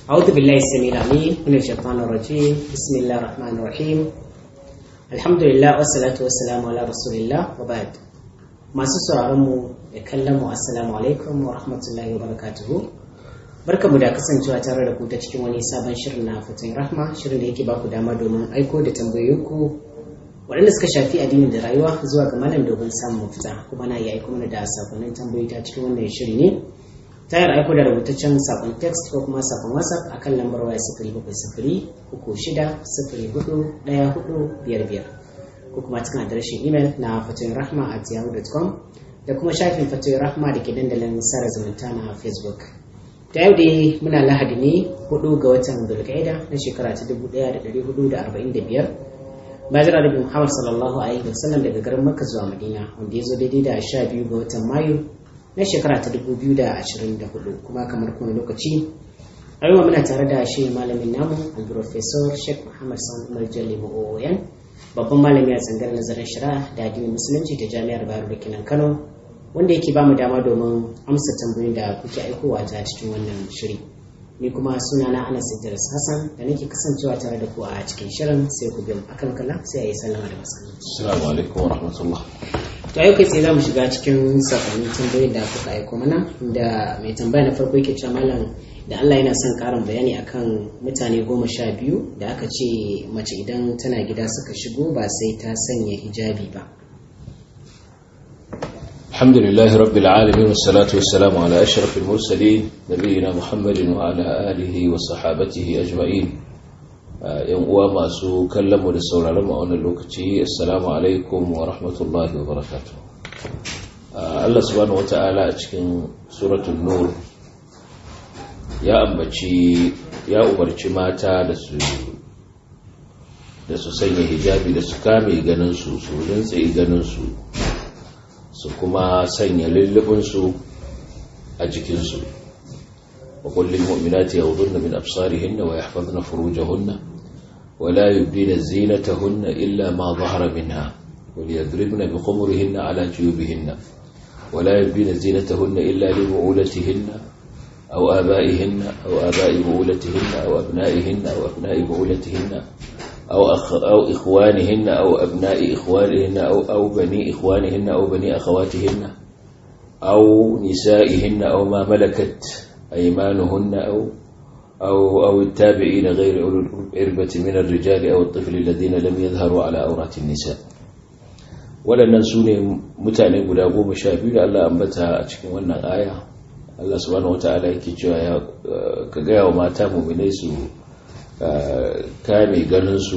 أعوذ بالله السميع العليم من الشيطان الرجيم بسم الله الرحمن الرحيم الحمد لله والصلاة والسلام على رسول الله وبعد masu sauraron mu da kallon mu assalamu alaikum wa rahmatullahi wa barakatuhu barkamu da kasancewa tare da ku ta cikin wani sabon shirin na fatan rahma shirin da yake baku dama domin aiko da tambayoyinku waɗanda suka shafi addini da rayuwa zuwa ga malam domin samun mafita kuma na iya aiko mana da sakonnin tambayoyi ta cikin wannan shiri ne ta yin aiko da rubutaccen sakon text ko kuma sakon whatsapp a kan lambar waya sifiri bakwai sifiri uku shida sifiri hudu ɗaya hudu biyar biyar ko kuma cikin adireshin imel na fatoyin rahma at yahoo.com da kuma shafin fatoyin rahma da ke dandalin sara zumunta na facebook ta yau dai muna lahadi ne hudu ga watan dulkaida na shekara ta dubu ɗaya da ɗari hudu da arba'in da biyar bayan rabin muhammad sallallahu alaihi wasallam daga garin makka zuwa madina wanda ya zo daidai da sha biyu ga watan mayu na shekara ta 2024 kuma kamar kuma lokaci a yau muna tare da shi malamin namu al-professor sheikh muhammad sani umar jalli ma'o'oyan babban malami a tsangar nazarin shari'a da addinin musulunci ta jami'ar bayero da kinan kano wanda yake ba mu dama domin amsa tambayoyin da kuke aikowa ta cikin wannan shiri ni kuma suna na anas idris hassan da nake kasancewa tare da ku a cikin shirin sai ku biyan akan kala sai a yi sallama da masu assalamu alaikum wa rahmatullah to yau kai sai za mu shiga cikin sakonnin tambayoyin da kuka aiko mana da mai tambaya na farko yake cewa malam da Allah yana son karin bayani akan mutane goma sha biyu da aka ce mace idan tana gida suka shigo ba sai ta sanya hijabi ba الحمد لله رب العالمين والصلاة والسلام على أشرف المرسلين نبينا محمد وعلى آله وصحابته أجمعين yan uwa masu kallon mu da sauraron mu a wannan lokaci assalamu alaikum wa rahmatullahi wa barakatuh Allah subhanahu wata'ala a cikin suratul nur ya ambaci ya umarci mata da su da su sanya hijabi da su kame ganin su su rintse ganin su su kuma sanya lullubin su a jikin su وقل للمؤمنات يغضن من أبصارهن ويحفظن فروجهن ولا يبدين زينتهن إلا ما ظهر منها وليضربن بخمرهن على جيوبهن ولا يبدين زينتهن إلا لبعولتهن أو آبائهن أو آباء بعولتهن أو أبنائهن أو أبناء بعولتهن أو, أخ أو إخوانهن أو أبناء إخوانهن أو, أو بني إخوانهن أو بني أخواتهن أو نسائهن أو ما ملكت أيمانهن أو أو أو التابعين غير أولو الإربة من الرجال أو الطفل الذين لم يظهروا على أورات النساء waɗannan su ne mutane guda goma sha biyu da Allah ambata a cikin wannan aya Allah subhanahu wata'ala yake cewa ya ka gaya wa mata muminai su kame ganinsu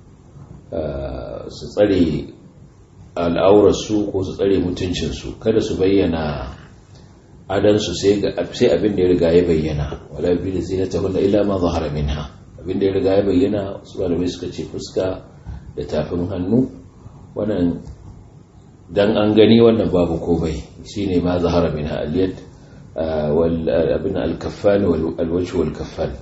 su tsare al'aurarsu ko su tsare mutuncinsu kada su bayyana adansu sai abin da ya riga ya bayyana wala bi da zinata hunna illa ma zahara minha abin da ya riga ya bayyana su malamai suka ce fuska da tafin hannu wannan dan an gani wannan babu komai shine ma zahara minha aliyad wal abin al-kaffan wal wajh wal kaffan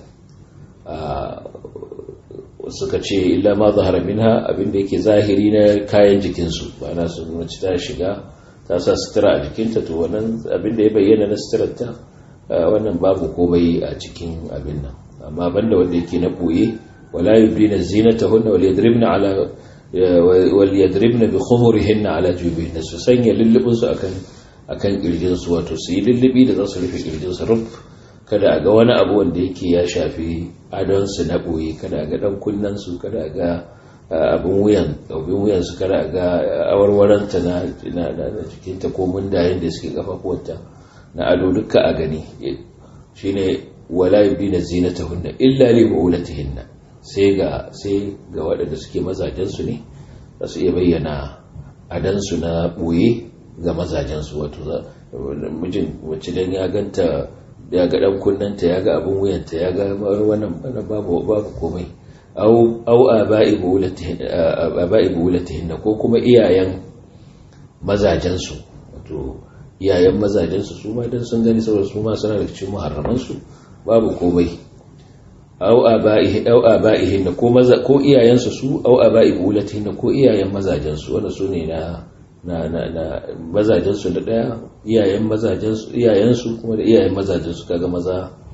suka ce illa ma zahara minha abin da yake zahiri na kayan jikinsu ba na su mace ta shiga ta sa sutura a jikinta to wannan abin da ya bayyana na suturarta wannan babu komai a cikin abin nan amma banda wanda yake na boye wala yubdina zinatahunna wal yadribna ala wal yadribna bi khumurihinna ala jubihinna su sanya lullubin su akan akan kirjin su wato su yi lullubi da za su rufe kirjin su ruf kada a ga wani abu wanda yake ya shafi adon su na boye kada a ga dan kunnan su kada a ga abin wuyan abin wuyan su kada ga awarwaranta na na jikinta ko mundayen da suke kafafuwanta na ado duka a gani shine wala yubina zinatahunna illa li bu'ulatihinna sai ga sai ga waɗanda suke mazajen su ne za su iya bayyana adan su na boye ga mazajen su wato mijin wacce dan ya ganta ya ga dan kunnanta ya ga abin wuyanta ya ga wannan babu babu komai au aba'i bulatihinna ko kuma iyayen mazajensu wato iyayen mazajensu su ma dan sun gani saboda su ma suna da cikin muharramansu babu komai au aba'i au aba'ihinna ko maza ko iyayensu su au aba'i bulatihinna ko iyayen mazajensu wanda su ne na na na na mazajensu da daya iyayen mazajensu iyayensu kuma da iyayen mazajensu kaga maza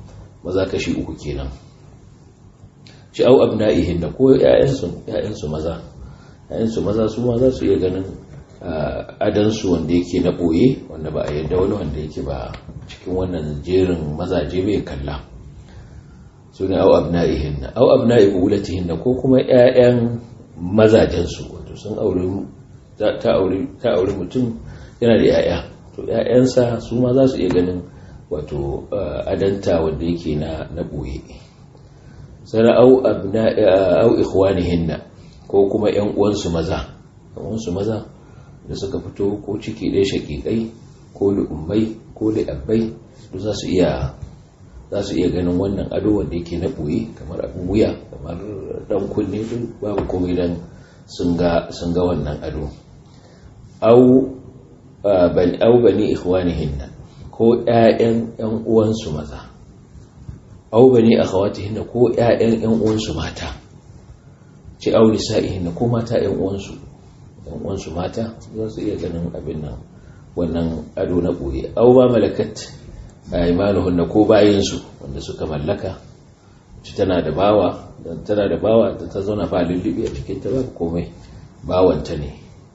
maza kashi uku kenan shi au abna'ihin da ko ‘ya'yansu maza ‘ya'yansu maza su ma za su iya ganin adansu wanda yake na ɓoye wanda ba a yadda wani wanda yake ba cikin wannan jerin mazaje bai kalla su ne au abna'ihin na au abna'i bulatihin da ko kuma ‘ya'yan mazajensu wato sun aure ta aure mutum yana da ‘ya'ya to ‘ya'yansa su ma za su iya ganin wato adanta wanda yake na ɓoye sana au au ikhwanihinna ko kuma ƴan uwansu maza uwansu maza da suka fito ko ciki ɗaya shaƙiƙai ko lu'ummai ko li'abbai duk za su iya za su iya ganin wannan ado wanda yake na ɓoye kamar abin wuya kamar ɗan kunne duk babu komai dan sun ga sun ga wannan ado au bani au bani ikhwanihinna ko ƴaƴan ƴan uwansu maza au bani akhawatihinna ko ƴaƴan ƴan uwansu mata ce au nisa'ihinna ko mata ƴan uwansu ƴan uwansu mata za su iya ganin abin nan wannan ado na boye au ba malakat aymanuhunna ko bayin su wanda suka mallaka ci tana da bawa dan tana da bawa da ta zauna ba lullubi a cikin ta ba komai bawanta ne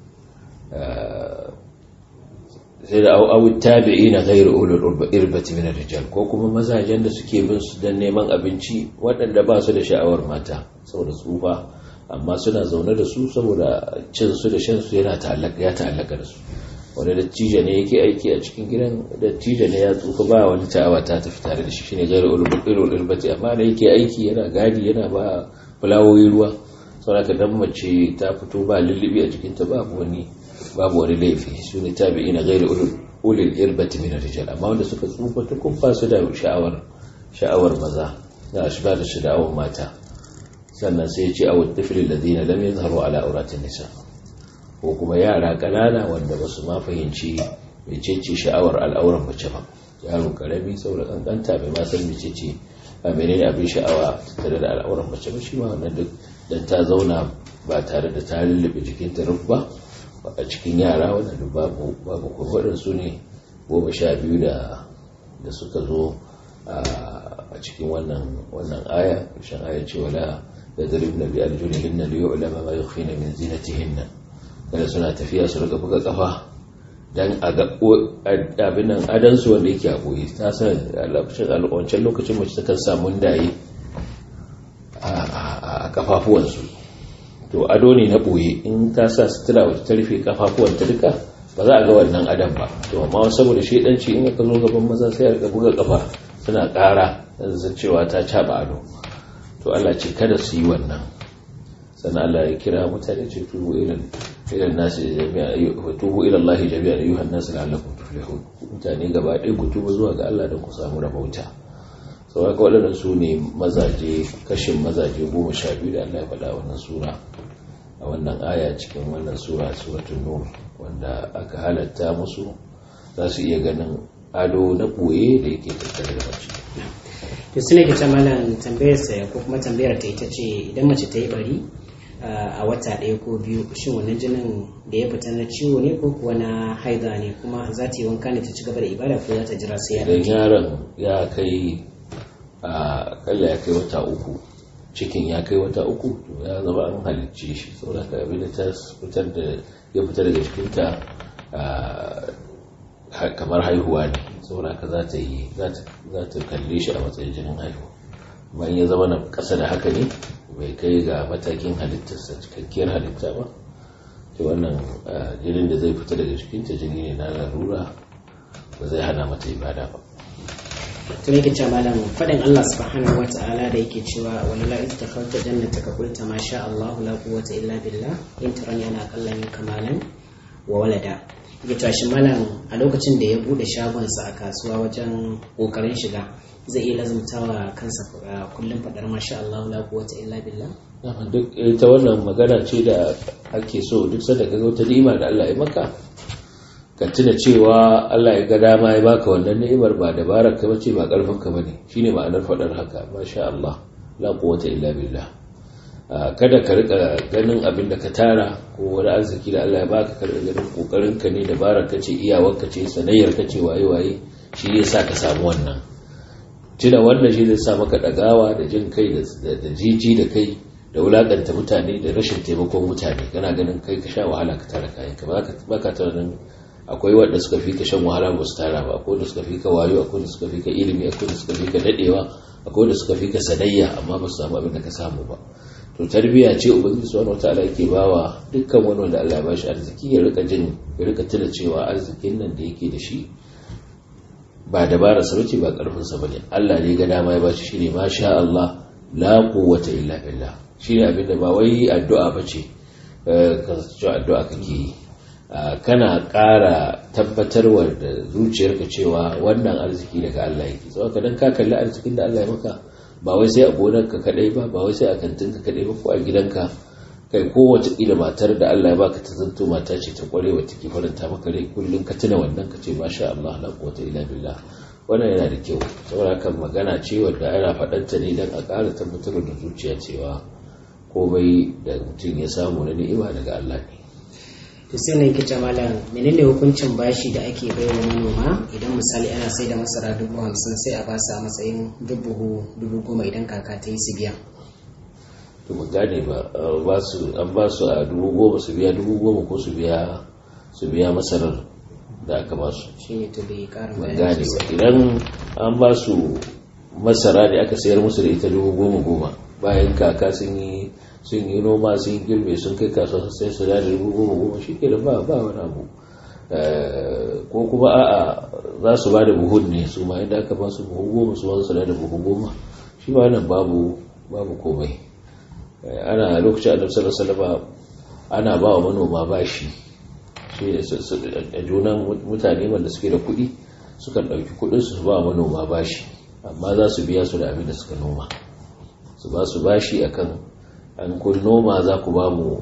sai da au tabi'ina ghairu ulul irbati min ar-rijal ko kuma mazajen da suke bin su dan neman abinci waɗanda ba su da sha'awar mata saboda tsufa amma suna zaune da su saboda cin su da shan su yana ta'allaka ya ta'allaka da su wanda dattijo ne yake aiki a cikin gidan dattijo ne ya tsufa ba wani ta'awa ta tafi tare da shi shine ghairu ulul irbati amma da yake aiki yana gadi yana ba fulawoyi ruwa saboda dan mace ta fito ba lullubi a jikinta babu wani babu wani laifi su ne tabi'i na gairi ulil irbati min rijal amma wanda suka tsufa ta kumfa su da sha'awar sha'awar maza da shi ba da sha'awar mata sannan sai ya ce a wadda filin ladina lam yazharu ala auratin nisa ko kuma yara kanana wanda ba su ma fahimci mecece sha'awar al'auran mace ba yaro karami saboda kankanta bai ma san mecece a menene abin sha'awa tare da al'auran mace ba shi ma wannan duk dan ta zauna ba tare da ta lullube jikinta ruf ba a cikin yara wadanda babu babu kuma su ne goma sha biyu da da suka zo a cikin wannan wannan aya ƙarshen aya ce wala da zarib na biyar julihin na liyo ulama ma yi khina min zinatihin nan kada suna tafiya su rika buga kafa dan a ga abin nan adansu wanda yake a boye ta san a wancan lokacin mace ta kan samu daye a kafafuwansu to ado ne na ɓoye in ta sa sutura wata ta rufe kafafuwanta duka ba za a ga wannan adam ba to amma saboda shedanci in aka zo gaban maza sai a buga kafa suna ƙara da cewa ta caɓa ado to Allah ce kada su yi wannan sannan Allah ya kira mutane ce tubu ilan ilan nasi jami'a wa tubu ila Allah jami'a ayyuhan nas la'allakum tuflihun mutane gaba ɗaya ku tuba zuwa ga Allah don ku samu rabauta sau haka waɗannan su ne mazaje kashin mazaje goma sha biyu da Allah ya faɗa wannan sura a wannan aya cikin wannan sura suratun nur wanda aka halatta musu za su iya ganin ado na ɓoye da yake tattare da mace to su ne ke malam tambayar sa ko kuma tambayar ta ita ce idan mace ta yi bari a wata ɗaya ko biyu shin wannan jinin da ya fita na ciwo ne ko kuwa na haida ne kuma za ta yi wanka ne ta ci gaba da ibada ko za ta jira sai ya idan yaron ya kai a kalla ya kai wata uku cikin ya kai wata uku to ya zama an halicce shi saboda ka abin da ta fitar da ya fita daga cikinta kamar haihuwa ne saboda ka za ta yi za ta kalle shi a matsayin jinin haihuwa bayan ya zama na ƙasa da haka ne bai kai ga matakin halittarsa cikakkiyar halitta ba to wannan jinin da zai fita daga cikinta jini ne na larura ba zai hana mata ibada ba tun yake ce malam faɗin Allah subhanahu wa ta'ala da yake cewa wani la ita tafarta jannata ka kulta ma sha Allah la quwwata illa billah in tarani ana kallon yin kamalan wa walada yake cewa shi malam a lokacin da ya bude shagonsa a kasuwa wajen kokarin shiga zai iya lazumtawa kansa kullum faɗar ma sha Allah la quwwata illa billah duk ita wannan magana ce da ake so duk sanda ka ga wata ni'ima da Allah ya maka ka tuna cewa Allah ya ga dama ya baka wannan ni'imar ba dabarar ka bace ba karfin ka bane shine ma'anar fadar haka masha Allah la quwwata illa billah kada ka rika ganin abin da ka tara ko wani arziki da Allah ya baka ka rika ganin kokarin ka ne dabarar ka ce iyawar ka ce sanayyar ka ce waye waye shi ne sa ka samu wannan tuna wannan shi zai sa maka ɗagawa da jin kai da jiji da kai da wulaƙanta mutane da rashin taimakon mutane kana ganin kai ka sha wahala ka tara kayan ka ba ka tunanin akwai wanda suka fi ka shan wahala ba su tara ba akwai wanda suka fi ka wayo akwai wanda suka fi ka ilimi akwai wanda suka fi ka dadewa akwai wanda suka fi ka sanayya amma ba su samu abin da ka samu ba to tarbiyya ce ubangiji subhanahu wataala yake bawa dukkan wani wanda Allah ya bashi arziki ya rika jin ya rika tuna cewa arzikin nan da yake da shi ba dabarar sa bace ba karfin sa bane Allah ne ga dama ya bashi shine masha Allah la quwwata illa billah shine abin da ba wai addu'a bace ka ce addu'a kake yi kana ƙara tabbatarwa da zuciyarka cewa wannan arziki daga Allah yake sau ka dan ka kalli arzikin da Allah ya maka ba wai sai a gonarka kadai ba ba wai sai a kantinka kadai ba ko a gidanka kai kowace ƙila matar da Allah ya baka ta zanto mata ce ta kware wata ke faranta maka rai kullum ka tuna wannan ka ce masha Allah la quwwata illa billah wannan yana da kyau saboda kan magana ce wadda ana faɗanta ne dan a ƙara tabbatar da zuciya cewa komai da mutum ya samu na ni'ima daga Allah ne to sai ne kice malam menene hukuncin bashi da ake baiwa manoma idan misali ana sai da masara dubu hamsin sai a ba su a matsayin dubu dubu goma idan kaka ta yi su biya to mu gane ba ba su an ba su a dubu goma su biya dubu goma ko su biya su biya masarar da aka ba su shi ne to bai karin ban gane ba idan an ba su masara da aka sayar musu da ita dubu goma goma bayan kaka sun yi sun yi noma sun yi girbe sun kai kasuwa sai su da dubu goma goma shi ke da ba ba wani abu ko kuma a'a za su ba da buhun ne su ma yadda aka ba su buhu goma su ba su da buhu goma shi ba nan babu babu komai ana lokacin annabi sallallahu alaihi ana ba wa manoma bashi shi a junan mutane wanda suke da kuɗi sukan ɗauki kuɗin su ba manoma bashi amma za su biya su da abin da suka noma su ba su bashi akan an kun noma za ku ba mu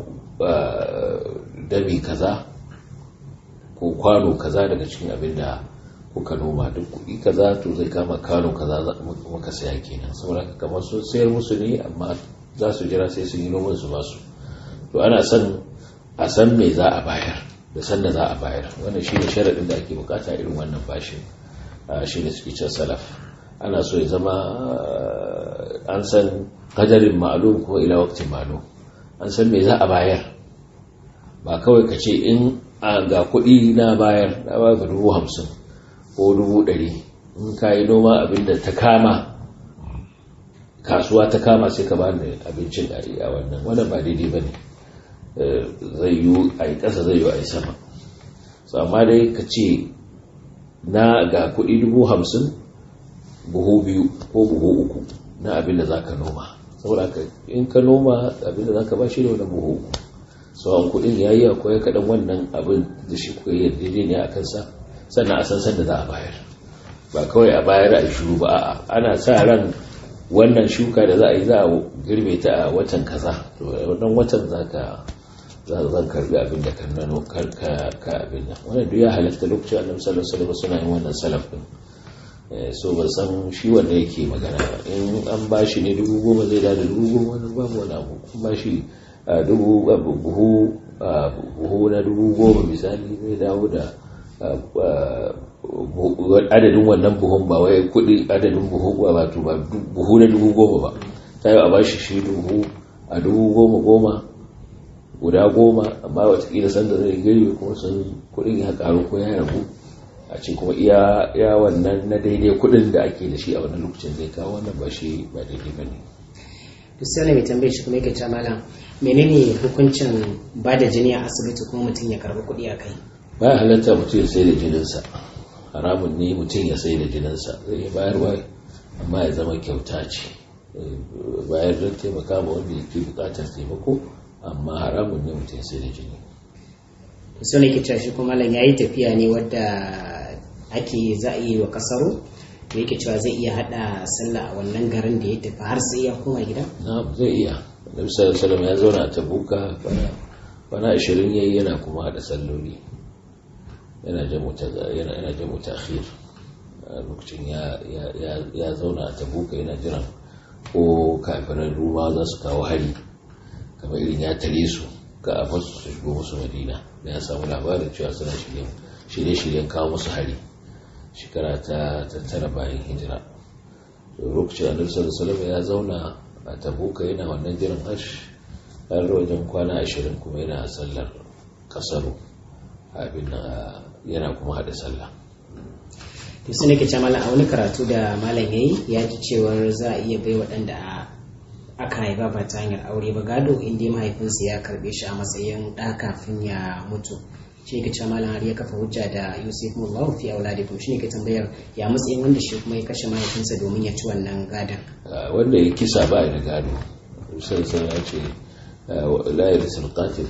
dami kaza ko kwano kaza daga cikin abin da kuka noma duk kuɗi kaza to zai kama kwano kaza muka saya kenan saboda kamar sun sayar musu ne amma za su jira sai sun yi noman su masu to ana son a san me za a bayar da san da za a bayar wannan shi ne sharaɗin da ake bukata irin wannan bashin shi ne suke cin salaf ana so ya zama an san kadarin ma'alum kuma ila waktin ma'alum an san me za a bayar ba kawai ka ce in ga kuɗi na bayar na ba dubu hamsin ko dubu ɗari in ka yi noma abin da ta kama kasuwa ta kama sai ka bani abincin a wannan wannan ba daidai ba ne zai yi a yi ƙasa zai yi a yi sama so amma dai ka ce na ga kuɗi dubu hamsin buhu biyu ko buhu uku na abin da za ka noma saboda ka in ka noma abin da za ka ba shi da wani buhu uku sauran kuɗin ya yi akwai kaɗan wannan abin da shi kuka yi daidai ne a kansa sannan a san sanda za a bayar ba kawai a bayar a shuru ba a'a ana sa ran wannan shuka da za a yi za a girbe ta a watan kaza to wannan watan za ka zan karbi abin da kan nano ka abin nan wannan duk ya halatta lokacin annabi sallallahu alaihi wasallam suna yin wannan salaf din so ban san shi wanda yake magana ba in an ba shi ne dubu goma zai da dubu goma wannan babu wani abu an ba shi dubu buhu buhu na dubu goma misali zai dawo da adadin wannan buhun ba wai kudi adadin buhu ba wato ba buhu na dubu goma ba ta yi a bashi shi dubu a dubu goma goma guda goma amma watakila sanda zai girbe kuma sun kudin ya karu ko ya rabu a ce kuma iya wannan na daidai kudin da ake da shi a wannan lokacin zai kawo wannan ba shi ba daidai ba ne Cristiano mai tambaye shi kuma yake cewa malam menene hukuncin ba da jini a asibiti kuma mutum ya karbi kuɗi a kai baya halatta mutum ya sai da jininsa haramun ne mutum ya sai da jininsa zai iya bayarwa amma ya zama kyauta ce bayar don taimaka ma wanda yake bukatar taimako amma haramun ne mutum ya sai da jini Cristiano yake cewa shi kuma malam yayi tafiya ne wadda ake za a yi wa kasaro da yake cewa zai iya hada sallah a wannan garin da ya tafi har sai ya koma gida na zai iya nabi sallallahu alaihi ya zauna a tabuka kwana 20 yayi yana kuma hada salloli yana jamu ta'khir lokacin ya zauna a tabuka yana jiran ko kafiran ruwa za su kawo hari kamar irin ya tare su ka a fasu su shigo musu madina da ya samu labarin cewa suna shirye-shiryen kawo musu hari shekara ta tattara bayan hijira lokacin annabi sallallahu alaihi ya zauna a tabuka yana wannan jiran hash har wajen kwana ashirin kuma yana sallar kasaru abin yana kuma hada sallah to sai nake cewa malam a wani karatu da malam yayi ya ji cewar za a iya bai waɗanda aka haifa ba ta hanyar aure ba gado inda mahaifinsa ya karbe shi a matsayin ɗa kafin ya mutu shi ne ke cewa malam har ya kafa hujja da yusuf mullahu fi auladikum shi ne ke tambayar ya matsayin wanda shi kuma ya kashe mahaifinsa domin ya ci wannan gadon wanda ya kisa ba da gado sai sai ya ce la yarsul qatil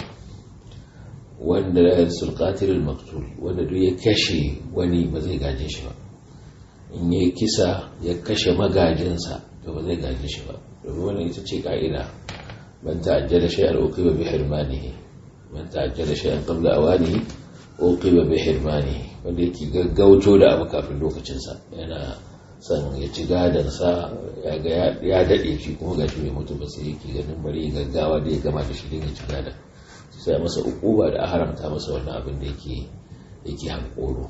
wanda la yarsul qatil al maqtul wanda duk ya kashe wani ba zai gaje shi ba in ya kisa ya kashe magajinsa to ba zai gaje shi ba domin wannan ita ce ka'ida man ta'ajjala shay'an uqiba bi hirmanihi man ta'ajjala shay'an qabla awanihi uqiba bi hirmanihi wanda yake gaggauto da abu kafin lokacin sa yana san ya ci gadan sa ya ga ya dade shi kuma gashi bai mutu ba sai yake ganin bari gaggawa da ya gama da shi din ya ci gadan sai masa ukuba da a haramta masa wannan abin da yake yake hankoro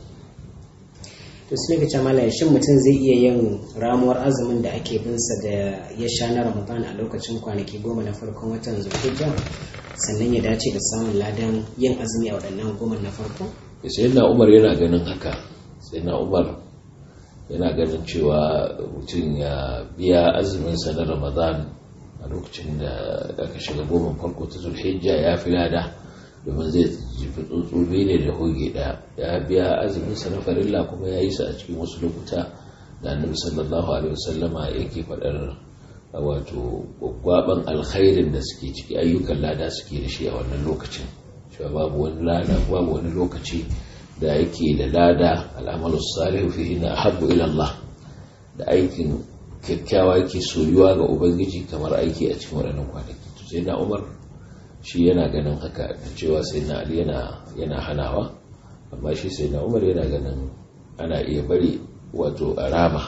to su ne ka shin mutum zai iya yin ramuwar azumin da ake binsa da ya sha na ramadan a lokacin kwanaki goma na farkon watan zulhijja sannan ya dace da samun ladan yin azumi a waɗannan goma na farko sai na umar yana ganin haka sai na umar yana ganin cewa mutum ya biya azumin sa na ramadan a lokacin da aka shiga goma farko ta zulhijja ya fi lada domin zai jifi tsuntsu ne da hoge ɗaya ya biya azumin sa na farilla kuma ya yi sa a cikin wasu lokuta da annabi sallallahu alaihi wasallama yake faɗar wato gwaban alkhairin da suke ciki ayyukan lada suke da shi a wannan lokacin cewa babu wani lada babu wani lokaci da yake da lada al'amalu salihu fihi na habbu ila Allah da aikin kyakkyawa yake soyuwa ga ubangiji kamar aiki a cikin waɗannan kwanaki to sai na umar shi yana ganin haka da cewa sai na ali yana yana hanawa amma shi sai na umar yana ganin ana iya bari wato arama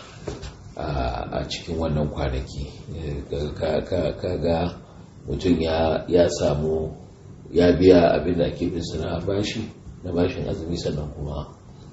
a cikin wannan kwanaki kaga mutum ya samu ya biya abin da ake bin na bashi na bashin azumi sannan kuma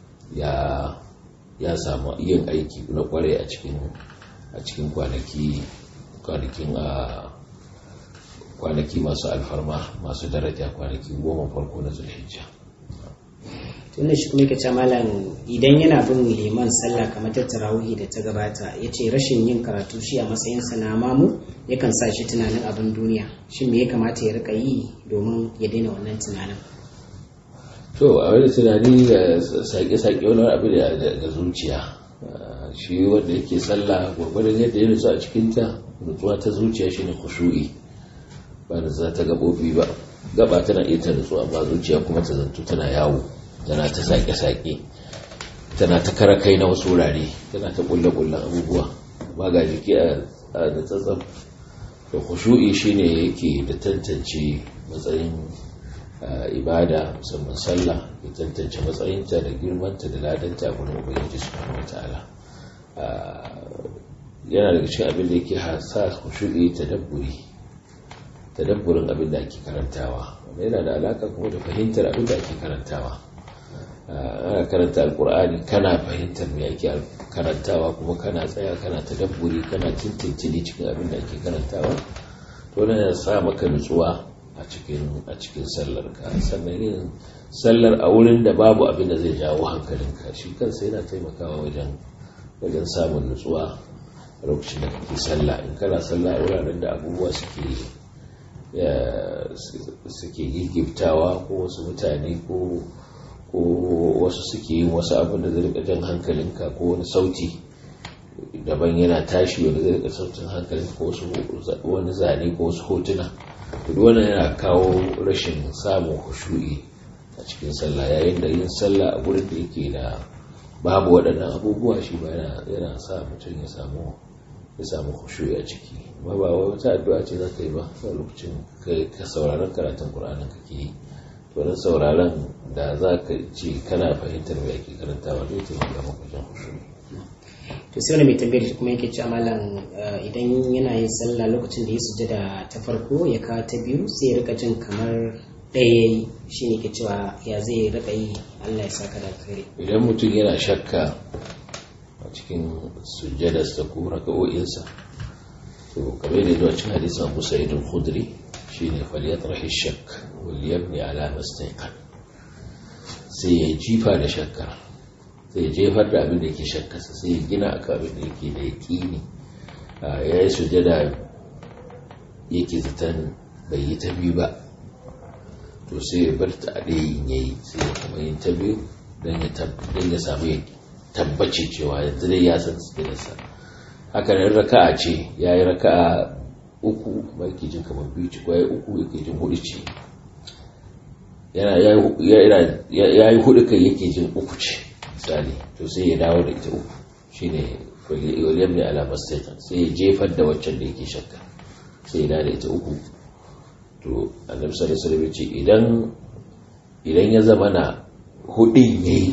ya samu yin aiki na kware a cikin a cikin kwanaki kwanakin a kwanaki masu alfarma masu daraja kwanaki goma farko na zulhijja tunda shi kuma yake malam idan yana bin liman sallah kamar ta tarawihi da ta gabata ya ce rashin yin karatu shi a matsayin sa na mamu yakan sa shi tunanin abin duniya shi me ya kamata ya rika yi domin ya daina wannan tunanin to a wani tunani da sake-sake wani abu da zuciya shi wanda yake sallah gwargwadon yadda ya nutsu a cikinta nutsuwa ta zuciya shine khushu'i ba da za ta gabobi ba gaba tana iya ta nutsu amma zuciya kuma ta zanto tana yawo tana ta sake-sake tana ta kara kai na wasu wurare tana ta kulle-kullen abubuwa ba ga jiki a da tsatsam da khushu'i shine yake da tantance matsayin ibada musamman sallah ya tantance matsayinta da girmanta da ladanta a gurin ubangiji subhanahu wataala yana daga cikin abin da yake sa khushu'i tadabburi tadabburin abin da ake karantawa wanda yana da alaka kuma da fahimtar abin da ake karantawa ana karanta alkur'ani kana fahimtar me ake karantawa kuma kana tsaya kana tadabburi kana tintintini cikin abin da ake karantawa to yana sa maka nutsuwa a cikin a cikin sallar ka sannan yin sallar a wurin da babu abin da zai jawo hankalinka shi kansa yana taimakawa wajen wajen samun nutsuwa a lokacin da kake sallah in kana sallah a wuraren da abubuwa suke suke gigiftawa ko wasu mutane ko ko wasu suke yin wasu abin da zai rika jan hankalinka ko wani sauti daban yana tashi wanda zai rika sautin hankalinka ko wani zane ko wasu hotuna duk wannan yana kawo rashin samun hushu'i a cikin sallah yayin da yin sallah a gurin da yake da babu waɗannan abubuwa shi ba yana sa mutum ya samu ya samu hushu'i a ciki ba ba wata addu'a ce za ka yi ba a lokacin ka sauraron karatun ƙur'anin kake yi to sauraron da za ka ce kana fahimtar me ake karantawa zai taimaka maka wajen hushu'i to sai wani mai tambayar shi kuma yake ci amalan idan yana yin sallah lokacin da ya sujada ta farko ya kawo ta biyu sai ya rika jin kamar ɗaya ya yi shi ne ke cewa ya zai rika yi allah ya saka da kare idan mutum yana shakka a cikin sujjadarsa ko raka'o'insa to kamar da zuwa cikin hadisin Abu Sa'id al-Khudri shine falyatrahi shakk wal yabni ala mastaqan sai ya jifa da shakka sai ya jefar da abin da yake shakkarsa sai ya gina akan abin da yake da yaqini ya yi sujjada yake zaton bai yi ta biyu ba to sai ya bar ta a ɗayin ya yi sai ya kuma yin ta biyu don ya samu tabbaci cewa yanzu dai ya san sujjadarsa haka nan raka'a ce ya yi raka'a uku ba yake jin kamar biyu ci kwaye uku yake jin hudu ce ya yi hudu kai yake jin uku ce misali to sai ya dawo da ita uku shine waliyam ne ala mastaitan sai ya jefar da waccan da yake shakka sai ya dawo da ita uku to annabi sallallahu alaihi wasallam ce idan idan ya zama na hudin yayi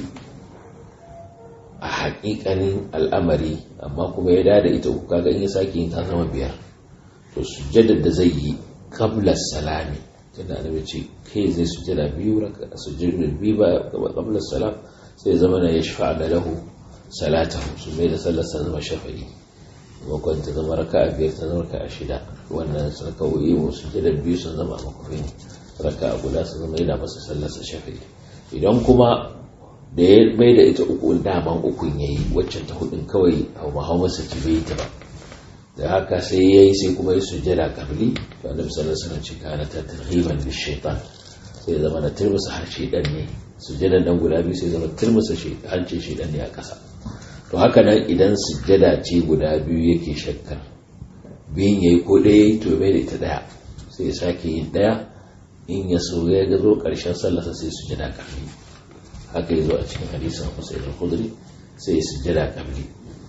a haƙiƙanin al'amari amma kuma ya dada ita uku kaga in ya sake yin ta zama biyar to sujjadar da zai yi qabla salami tunda annabi ce kai zai sujjada biyu raka sujjadar biyu ba qabla salam sai zama na yashfa da lahu salatahu su mai da sallar sa zama shafa'i makon ta zama raka a biyar ta zama raka a shida wannan sun kawai mu sujjadar biyu sun zama makofin raka a guda sun zama yana masa sallar sa shafa'i idan kuma da ya mai da ita uku daman ukun ya yi waccan ta hudun kawai hau hau masa ci bai ta ba da haka sai ya yi sai kuma ya sujjada kabli to annabi sallallahu alaihi wasallam ce kana ta tarhiban bi shaytan sai zama na turmusa har shaytan ne sujjadan dan guda biyu sai zama turmusa hancin shaytan ne a kasa to haka nan idan sujjada ce guda biyu yake shakkar biyun yayi ko ɗaya to mai da ita ɗaya sai ya sake yin ɗaya in ya so ya ga zo ƙarshen sallarsa sai sujjada kabli haka yi zo a cikin hadisin Husayn al-Khudri sai sujjada kabli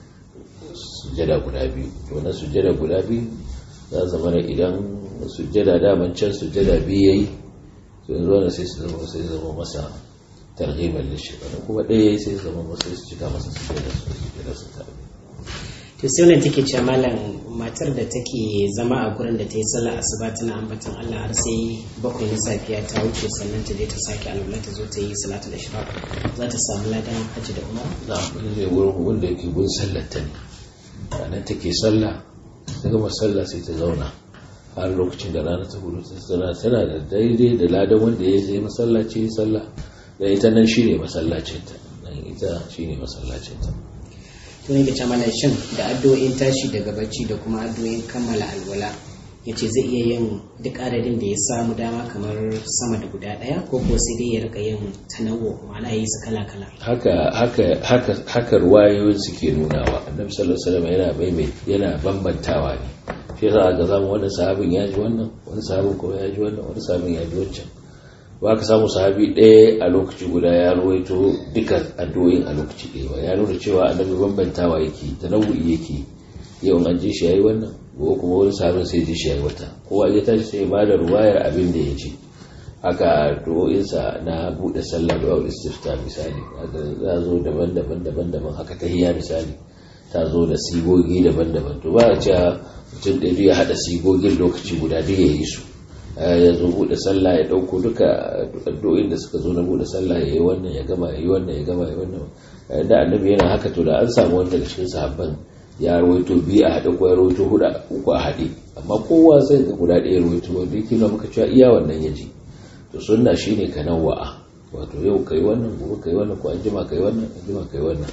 sujjada guda biyu to na sujjada guda biyu za zama da idan sujjada daman can sujjada biyu yayi to yanzu wannan sai su zama sai zama masa targhiban lishaitan kuma ɗaya yayi sai zama masa su cika masa sujjada su sujjada su ta to sai wannan take cewa malam matar da take zama a gurin da ta yi sallah asuba tana ambaton Allah har sai bakwai na safiya ta wuce sannan ta je ta sake alwala ta zo ta yi salatu da ishraq za ta samu ladan hajji da umara na wani zai wurin wanda yake gun sallar ta ne ranar take sallah ta gama sallah sai ta zauna har lokacin da rana ta gudu tana tana da daidai da ladan wanda ya je masallaci sallah da ita nan shine masallacinta nan ita shine masallacinta to ne ga mana shin da addu'o'in tashi daga bacci da kuma addu'o'in kammala alwala ya ce zai iya yin duk adadin da ya samu dama kamar sama da guda ɗaya ko ko sai dai ya rika yin tanawo ma'ana ya yi su kala kala haka haka haka haka ruwayoyin suke nunawa annabi sallallahu alaihi wasallam yana maimai yana bambantawa ne shi yasa ga zamu wani sahabin ya ji wannan wani sahabin kuma ya ji wannan wani sahabin ya ji wancan ba ka samu sahabi ɗaya a lokaci guda ya ruwaito duka addu'o'in a lokaci ɗaya ba ya nuna cewa annabi bambantawa yake tanawu'i yake yau an ji shi yayi wannan ko kuma wani sahabin sai ji shi yayi wata kowa ya tashi sai ba da ruwayar abin da ya ji haka addu'o'insa na buɗe sallah da istifta misali haka za zo daban-daban daban-daban haka tahiyya misali ta zo da sigogi daban-daban to ba a cewa mutum ɗaya ya haɗa sigogin lokaci guda duk ya yi su ya zo buɗe sallah ya ɗauko duka addu'o'in da suka zo na buɗe sallah ya yi wannan ya gama ya yi wannan ya gama ya yi wannan da annabi yana haka to da an samu wanda daga cikin sahabban ya rawaito biyu a haɗe ko ya rawaito huɗu uku a haɗe amma kowa zai ga guda ɗaya rawaito wanda yake nuna maka cewa iya wannan ya ji to sunna shine ka nawa'a wato yau kai wannan gobe kai wannan ko an jima kai wannan an jima kai wannan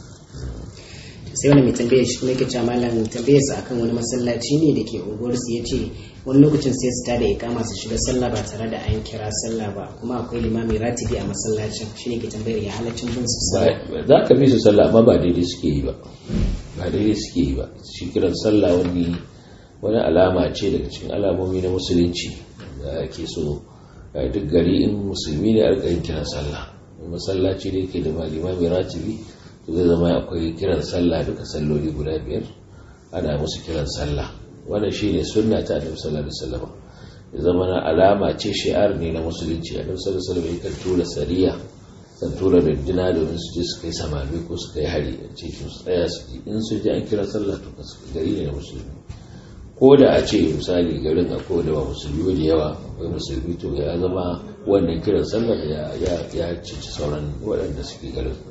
sai wani mai tambaye shi kuma yake cewa malam tambaye su akan wani masallaci ne da ke unguwar su yace wani lokacin sai su tada ikama su shiga sallah ba tare da an kira sallah ba kuma akwai limami ratibi a masallacin shine ke tambayar ya halaccin bin su sallah za ka bi su sallah amma ba daidai suke yi ba ba daidai suke yi ba shi kiran sallah wani wani alama ce daga cikin alamomi na musulunci da ake so duk gari in musulmi ne a yin kiran sallah masallaci da yake da limami ratibi to zai zama akwai kiran sallah duka salloli guda biyar ana musu kiran sallah wannan shine sunna ta annabi sallallahu alaihi wasallam ya zama na alama ce shi'ar ne na musulunci annabi sallallahu alaihi wasallam yakan tura sariya kan tura runduna domin su je su kai samami ko su kai hari a ce su tsaya su ji in su ji an kira sallah to gari ne na musulmi ko da a ce misali garin akwai da ba musulmi da yawa akwai musulmi to ya zama wannan kiran sallar ya cici sauran waɗanda suke garin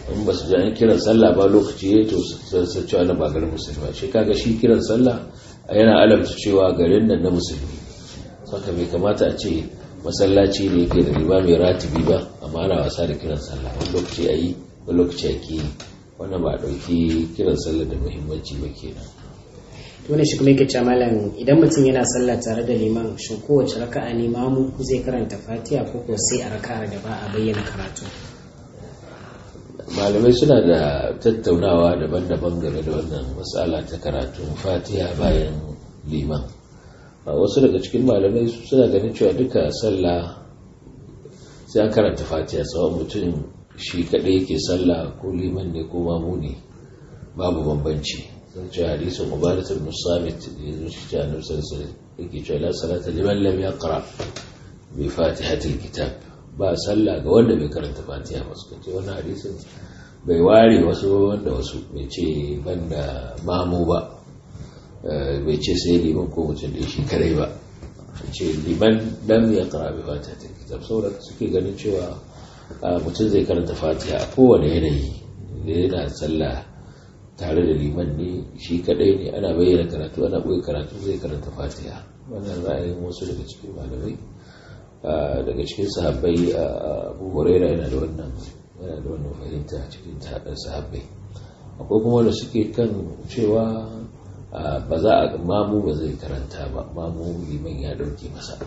in ba su ji an kiran sallah ba lokaci ya to su cewa na ba garin musulmi shi kaga shi kiran sallah yana alamta cewa garin nan na musulmi saka bai kamata a ce masallaci ne yake da riba mai ratibi ba amma ana wasa da kiran sallah wani lokaci a yi wani lokaci a ke wannan ba a ɗauki kiran sallah da muhimmanci ba kenan wani shi kuma yake cewa malam idan mutum yana sallah tare da liman shin kowace raka'a ne mamu zai karanta fatiha ko ko sai a raka'ar da ba a bayyana karatu malamai suna da tattaunawa daban-daban game da wannan matsala ta karatun fatiha bayan liman wasu daga cikin malamai suna ganin cewa duka sallah sai an karanta fatiha tsawon mutum shi kaɗai yake sallah ko liman ne ko mamu ne babu bambanci sun ce hadisin ubadatul musamit da ya zuci ta annabi sallallahu yake cewa la salata liman lam yaqra bi fatihatil kitab ba sallah ga wanda bai karanta fatiha ba suka ce wannan hadisin bai ware wasu wanda wasu bai ce banda mamu ba bai ce sai liman ko mutum da shi kadai ba ce liman lam yaqra bi fatihatil kitab saboda suke ganin cewa mutum zai karanta fatiha a kowane yanayi da yana sallah tare da liman ne shi kadai ne ana bayyana karatu ana boye karatu zai karanta fatiha wannan ra'ayin wasu daga cikin malamai daga cikin sahabbai abu huraira yana da wannan yana da wannan fahimta cikin sahabbai akwai kuma da suke kan cewa ba za a mamu ba zai karanta ba mamu liman ya dauke masa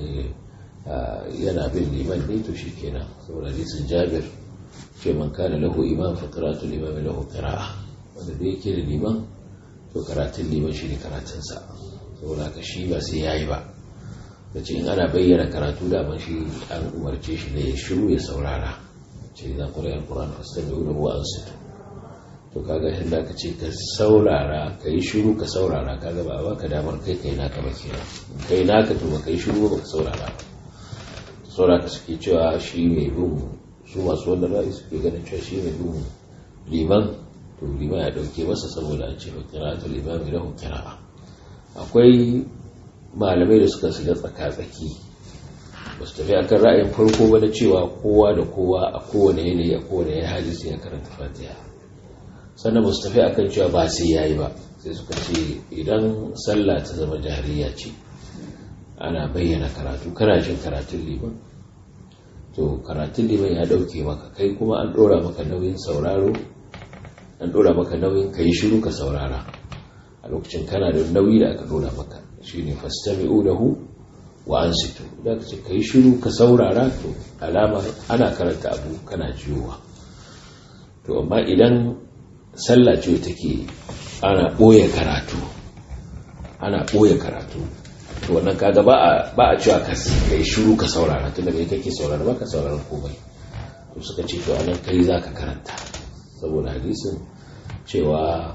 yana bin liman ne to shikenan saboda hadisin jabir ce man kana lahu imam fa qira'atu al-imam lahu qira'a wanda da yake da liman to karatun liman shi ne karatunsa saboda haka shi ba sai yayi ba da ce in ana bayyana karatu da man shi an umarce shi ne ya shiru ya saurara ce za ku rayar ƙuran fastami da ruwa an sito to kaga shi da ka ce ka saurara ka yi shiru ka saurara kaga ba a baka damar kai kai naka ba kenan kai naka to ba kai shiru ba ka saurara ba sauraka suke cewa shi mai bin su masu wannan ra'ayi suke ganin cewa shi mai bin liman to liman ya dauke masa saboda an ce ba qira'atul imami lahu qira'a akwai malamai da suka shiga tsaka-tsaki ba su tafi akan ra'ayin farko ba na cewa kowa da kowa a kowane yanayi a kowane ya hali sai ya karanta fatiha sannan ba su tafi akan cewa ba sai ya yi ba sai suka ce idan sallah ta zama jahiliya ce ana bayyana karatu kana jin karatun liman to karatun liman ya dauke maka kai kuma an dora maka nauyin sauraro an dora maka nauyin ka yi shiru ka saurara a lokacin kana da nauyi da aka dora maka shine fastami'u lahu wa ansitu da ka ce ka yi shiru ka saurara to alama ana karanta abu kana jiyowa to amma idan sallah ce take ana ɓoye karatu ana ɓoye karatu to wannan kaga ba a ba a cewa ka yi shiru ka saurara tunda kai kake saurara ba ka saurara komai to suka ce to anan kai zaka karanta saboda hadisin cewa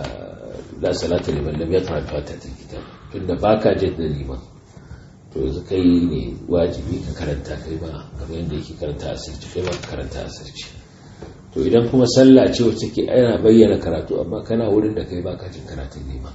la salata liman lam yaqra fatihatul kitab tunda baka jin da liman to yanzu kai ne wajibi ka karanta kai ba kamar yadda yake karanta asirci kai ba ka karanta asirci to idan kuma sallah ce wacce ke ana bayyana karatu amma kana wurin da kai baka jin karatun liman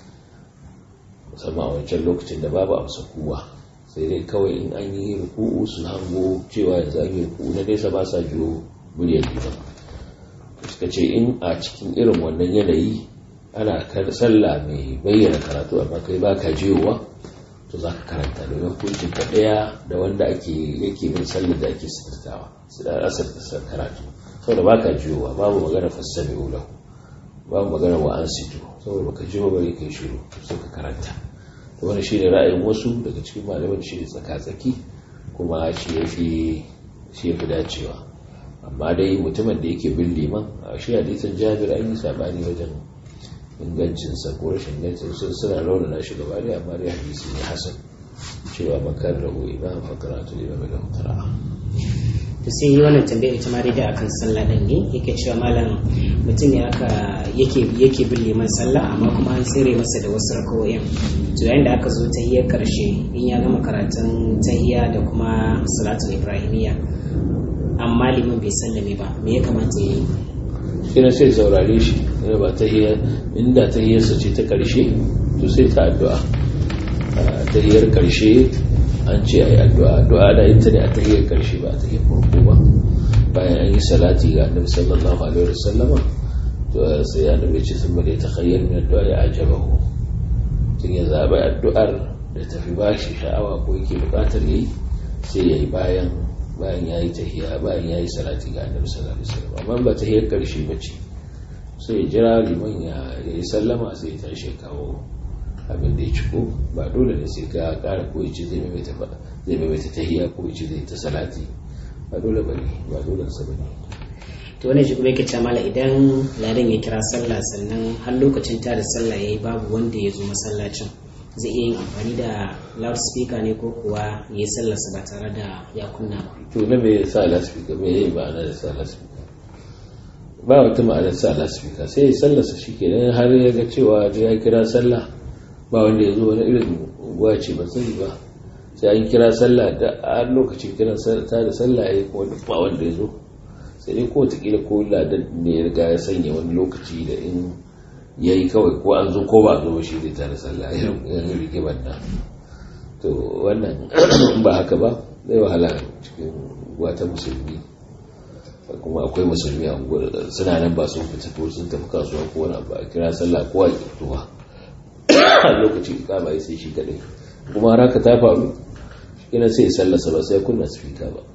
musamman a wancan lokacin da babu amsa kuwa sai dai kawai in an yi ruku'u su hango cewa yanzu an yi ruku'u na nesa ba sa jiyo muryar liman suka ce in a cikin irin wannan yanayi ana sallah mai bayyana karatu amma kai baka jiyowa to za ka karanta domin hukuncin ka ɗaya da wanda ake yake bin sallar da ake sitartawa asar da karatu saboda baka jiyowa babu magana fassami ulahu babu magana wa an sito saboda baka jiyo bari kai shiru sai ka karanta to wani shine ra'ayin wasu daga cikin malaman shi ne tsaka-tsaki kuma shi yafi shi yafi dacewa amma dai mutumin da yake bin liman a shi hadisin jabir an yi sabani wajen ingancinsa ko rashin ingancin sun suna raunana shi gaba da amma dai hadisi ne hasan cewa makar rahu imam fakaratu imam da mutara to sai yi wannan tambayar ita ma dai da akan sallah din ne yake cewa malam mutum ne aka yake yake bin liman sallah amma kuma an tsere masa da wasu rakawoyin to yayin da aka zo tahiyar karshe in ya gama karatun tahiya da kuma salatul ibrahimiyya amma liman bai sallame ba me ya kamata ya yi ina sai saurare shi ina ba tahiyar inda tahiyarsa ce ta karshe to sai ta addu'a tahiyar karshe an ce a yi addu'a addu'a da ita ne a tahiyar karshe ba a tahiyar farko ba bayan an yi salati ga annabi sallallahu alaihi wasallama to sai annabi ce sun bade ta khayyar min addu'a ya ajabahu tun ya zaɓi addu'ar da tafi bashi sha'awa ko yake buƙatar yayi sai yayi bayan bayan yayi tahiya bayan yayi salati ga annabi sallallahu alaihi wasallam amma ba tahiyar karshe bace sai ya jira liman ya yi sallama sai ya tashi kawo abin da ya ciko ba dole ne sai ka ƙara ko yace zai maimaita zai maimaita tahiya ko yace zai ta salati ba dole bane ba dole sa bane to wani shi kuma yake ce mala idan ladan ya kira sallah sannan har lokacin ta da sallah yayi babu wanda ya zo masallacin zai iya yin amfani da loudspeaker ne ko kuwa ya yi sallarsa ba tare da ya kunna ba to na me sa loudspeaker me yayi ma'ana da sa loudspeaker ba wata ma'anar sa loudspeaker sai ya sallarsa shikenan har ya ga cewa ya kira sallah ba wanda ya zo wani irin unguwa ce ba sani ba sai an kira sallah da a lokacin kiran ta da sallah ya kuma duk ba wanda ya zo sai dai ko watakila ko ladan ne ya riga ya sanya wani lokaci da in ya yi kawai ko an zo ko ba zo shi zai tare sallah irin rigimar nan to wannan ba haka ba zai wahala cikin wata musulmi kuma akwai musulmi a suna nan ba sun fita ko sun tafi kasuwa ko wani ba a kira sallah ko a kirtuwa a lokaci kama ya sai shi kadai kuma haka ta faru ina sai sallasa ba sai kunna speaker ba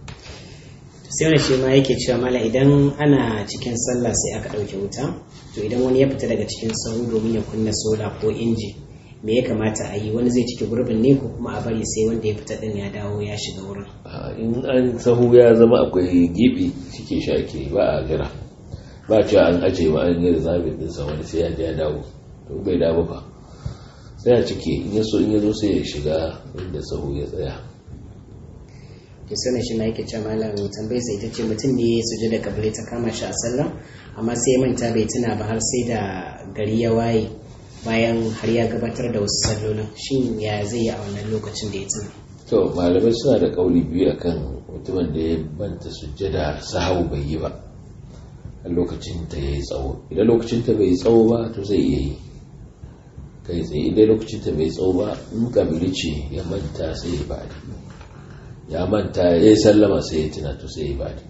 sai wani shi ma yake cewa mala idan ana cikin sallah sai aka ɗauke wuta to idan wani ya fita daga cikin sahu domin ya kunna sola ko inji me ya kamata a yi wani zai cike gurbin ne ko kuma a bari sai wanda ya fita din ya dawo ya shiga wurin in an sahu ya zama akwai gibi cike shi ake ba a jira ba cewa an aje ma an yi zabin din sa wani sai ya je ya dawo to bai dawo ba sai a cike in ya so in ya zo sai ya shiga inda sahu ya tsaya to sai shi na yake cewa malam tambayar sai ita ce mutum ne suje da kabile ta kama shi a sallah amma sai manta bai tuna ba har sai da gari ya waye bayan har ya gabatar da wasu sallolin shin ya zai yi a wannan lokacin da ya tuna to malamai suna da kauli biyu akan mutumin da ya banta sujjada sahawu bai yi ba a lokacin ta yayi tsawo idan lokacin ta bai tsawo ba to zai iya yi kai tsaye idan lokacin ta bai tsawo ba in kabili ce ya manta sai ya bada ya manta ya yi sallama sai ya tuna to sai ya bada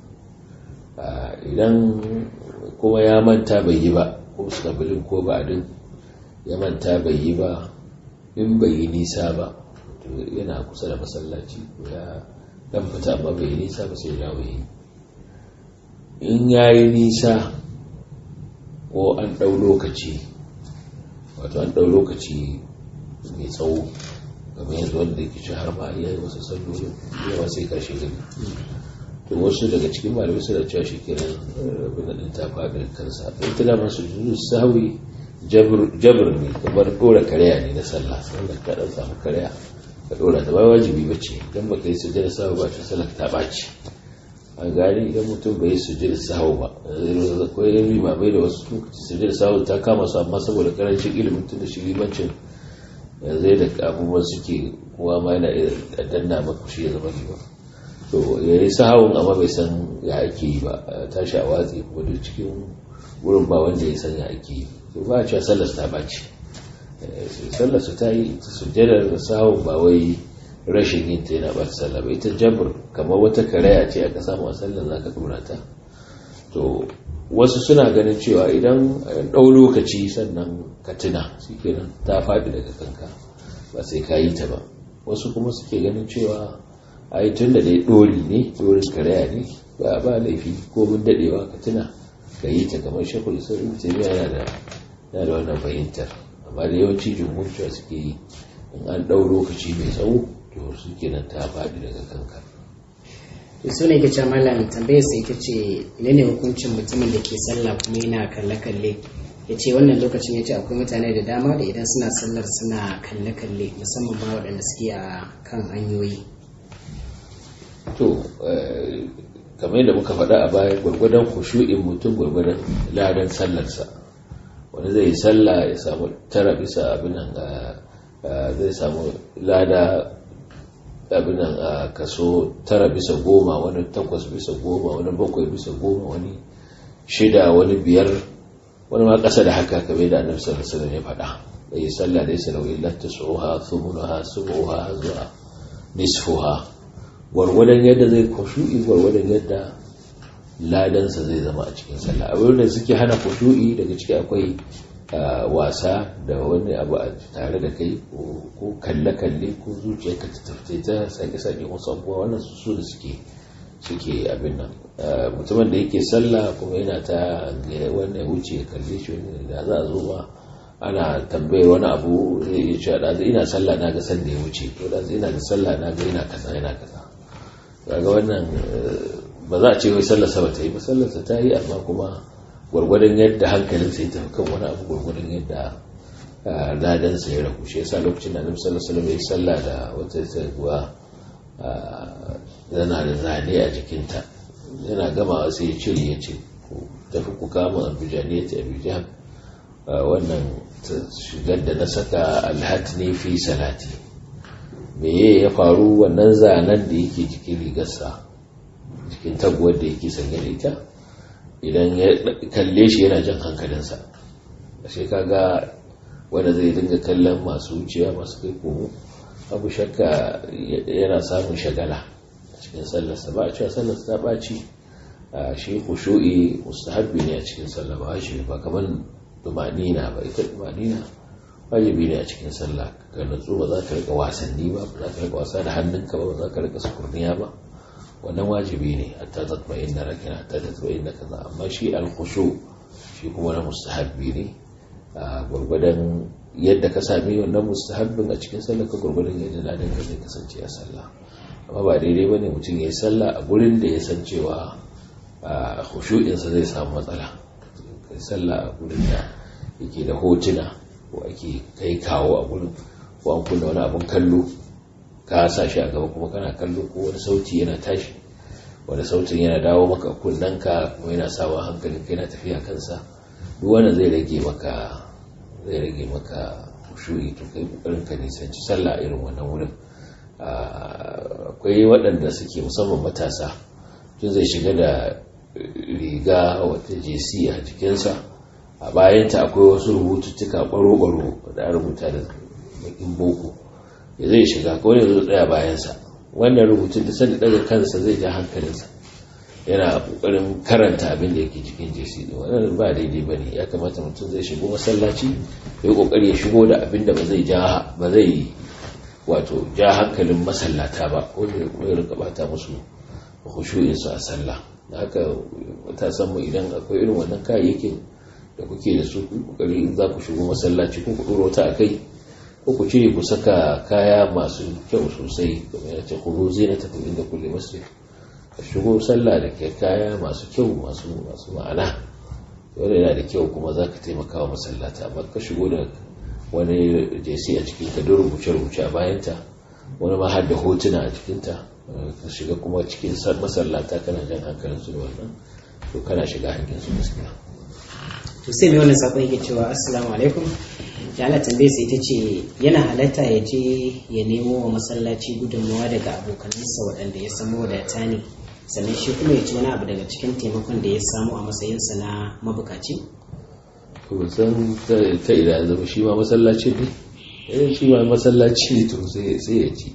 idan kuma ya manta bai yi ba ko su kabilin ko ba'adin ya manta bai yi ba in bai yi nisa ba to yana kusa da masallaci ya dan fita amma bai yi nisa ba sai ya yi in ya yi nisa ko an ɗau lokaci wato an ɗau lokaci mai tsawo game yanzu wanda ke ci har ma iya yi wasu sallolin yawa sai karshe gani to wasu daga cikin malamai suna cewa shi kenan rabin da ta faɗi kansa ita da masu juzu sawi jabir ne kamar ɗora karya ne na sallah sallah ka ɗan samu karya ka ɗora ta ba wajibi ba ce idan ba ka yi sujjada sahu ba ta sallah ta ɓaci an gani idan mutum bai yi sujjada sahu ba ko yin limamai da wasu lokaci sujjada sahu ta kama su amma saboda karancin ilimin tun da shi limancin yanzu da abubuwan suke kowa ma yana iya danna maka shi ya zama liman to ya yi sahawun amma bai san ya ake yi ba tashi a watsi kuma duk cikin wurin ba wanda ya san ya ake yi to ba a cewa sallar ta ɓaci sallar su ta yi sujjadar sahawun ba wai rashin yin ta yana ɓata sallah ba ita jabir kamar wata karaya ce aka samu a sallar za ka ɗora ta to wasu suna ganin cewa idan ɗau lokaci sannan ka tuna shi kenan ta faɗi daga kanka ba sai ka yi ta ba wasu kuma suke ganin cewa a yi tun da dai ɗori ne ɗorin karaya ne ba ba laifi ko mun daɗewa ka tuna ka yi ta kamar shekul isa'il taimiyya yana da da wannan fahimtar amma da yawanci jumhur cewa suke yi in an ɗau lokaci mai tsawo to su kenan ta faɗi daga kanka to su ne ke ce malam tambayar sai ita ce ne ne hukuncin mutumin da ke sallah kuma yana kalle-kalle ya ce wannan lokacin ya ce akwai mutane da dama da idan suna sallar suna kalle-kalle musamman ma waɗanda suke a kan hanyoyi to kamar yadda muka faɗa a baya gwargwadon kushu'in mutum gwargwadon ladan sallarsa wani zai yi sallah ya samu tara bisa abin nan zai samu lada abinan a kaso tara bisa goma wani takwas bisa goma wani bakwai bisa goma wani shida wani biyar wani ma ƙasa da haka kamar da annabi sallallahu alaihi wasallam ya faɗa bai sallah da yasa lauyi latta suha thumuha subuha zuwa nisfuha gwargwadon yadda zai kushu'i gwargwadon yadda ladansa zai zama a cikin sallah abin da suke hana kushu'i daga ciki akwai wasa da wani abu a tare da kai ko kalle-kalle ko zuciyarka ta tafi ta sake-sake wasu abubuwa wannan su da suke suke abin nan mutumin da yake sallah kuma yana ta wannan wuce ya kalle shi da za a zo ba ana tambayar wani abu zai iya cewa da ina sallah na ga sanda ya wuce to da ina da sallah na ga yana kaza yana kaza kaga wannan ba za a ce wai sallar sa ta yi ba sallar sa ta yi amma kuma gwargwadon yadda hankalin sa ya tafi kan wani abu gwargwadon yadda ladan sa ya ragu shi yasa lokacin da Annabi sallallahu alaihi wasallam ya yi sallah da wata tsaguwa yana da zane a jikinta yana gama sai ya cire ya ce tafi ku kama abuja ne ta abuja wannan shigar da na saka alhatni fi salati meye ya faru wannan zanen da yake jikin rigarsa cikin taguwar da yake sanye da ita idan ya kalle shi yana jan hankalinsa sai kaga wanda zai dinga kallon masu wucewa masu kai komo abu shakka yana samun shagala cikin sallarsa ba a cewa sallarsa ta ɓaci a shi kushu'i mustahabbi ne a cikin sallah ba shi ba kamar dumanina ba ita dumanina wajibi ne a cikin sallah ka nutsu ba za ka rika wasanni ba ba za ka rika wasa da hannunka ba ba za ka rika sukurniya ba wannan wajibi ne hatta tatma inna rakina hatta tatma inna kaza amma shi al-khushu shi kuma na mustahabbi ne a gurgurdan yadda ka sami wannan mustahabbin a cikin sallah ka gurgurdan yadda ladan ka zai kasance a sallah amma ba daidai bane mutum ya yi sallah a gurin da ya san cewa khushu'insa zai samu matsala kai sallah a gurin da yake da hotuna ko ake kai kawo a gurin ko an kunna wani abun kallo ka sa shi a gaba kuma kana kallo ko wani sauti yana tashi wani sautin yana dawo maka kunnanka kuma yana sawa hankalin kai na tafiya kansa duk wanda zai rage maka zai rage maka khushu'i to kai kokarin ka nisanci sallah irin wannan wurin akwai waɗanda suke musamman matasa tun zai shiga da riga wata jesi a jikinsa a bayanta akwai wasu rubututtuka ɓaro-ɓaro da rubuta da bakin boko ya zai shiga ko ne zai tsaya bayansa wannan rubutun da sanda daga kansa zai ja hankalinsa yana kokarin karanta abin da yake cikin jesi din wannan ba daidai bane ya kamata mutum zai shigo masallaci ya kokari ya shigo da abin da ba zai ja ba zai wato ja hankalin masallata ba ko ya rika bata musu khushu'in su a sallah haka matasan mu idan akwai irin wannan kayayyakin da kuke da su kokari in za ku shigo masallaci ko ku doro ta akai ko ku cire ku saka kaya masu kyau sosai kamar yace khudhu zinatakum inda kulli masjid ka shigo sallah da ke kaya masu kyau masu masu ma'ana wanda yana da kyau kuma za ka taimaka wa masallata amma ka shigo da wani jesi a cikin ka rubuce-rubuce a bayanta wani ma har da hotuna a cikinta ka shiga kuma cikin masallata kana jan hankalin su da wannan to kana shiga hankin su gaskiya to sai mai wannan sakon yake cewa assalamu alaikum ya Allah tambaye sai ita ce yana halatta ya je ya nemo wa masallaci gudunmawa daga abokanansa waɗanda ya samu wadata ne sannan shi kuma ya ci wani abu daga cikin taimakon da ya samu a matsayinsa na mabukaci to san ta ina zama shi ma masallaci ne eh shi ma masallaci ne to sai ya ci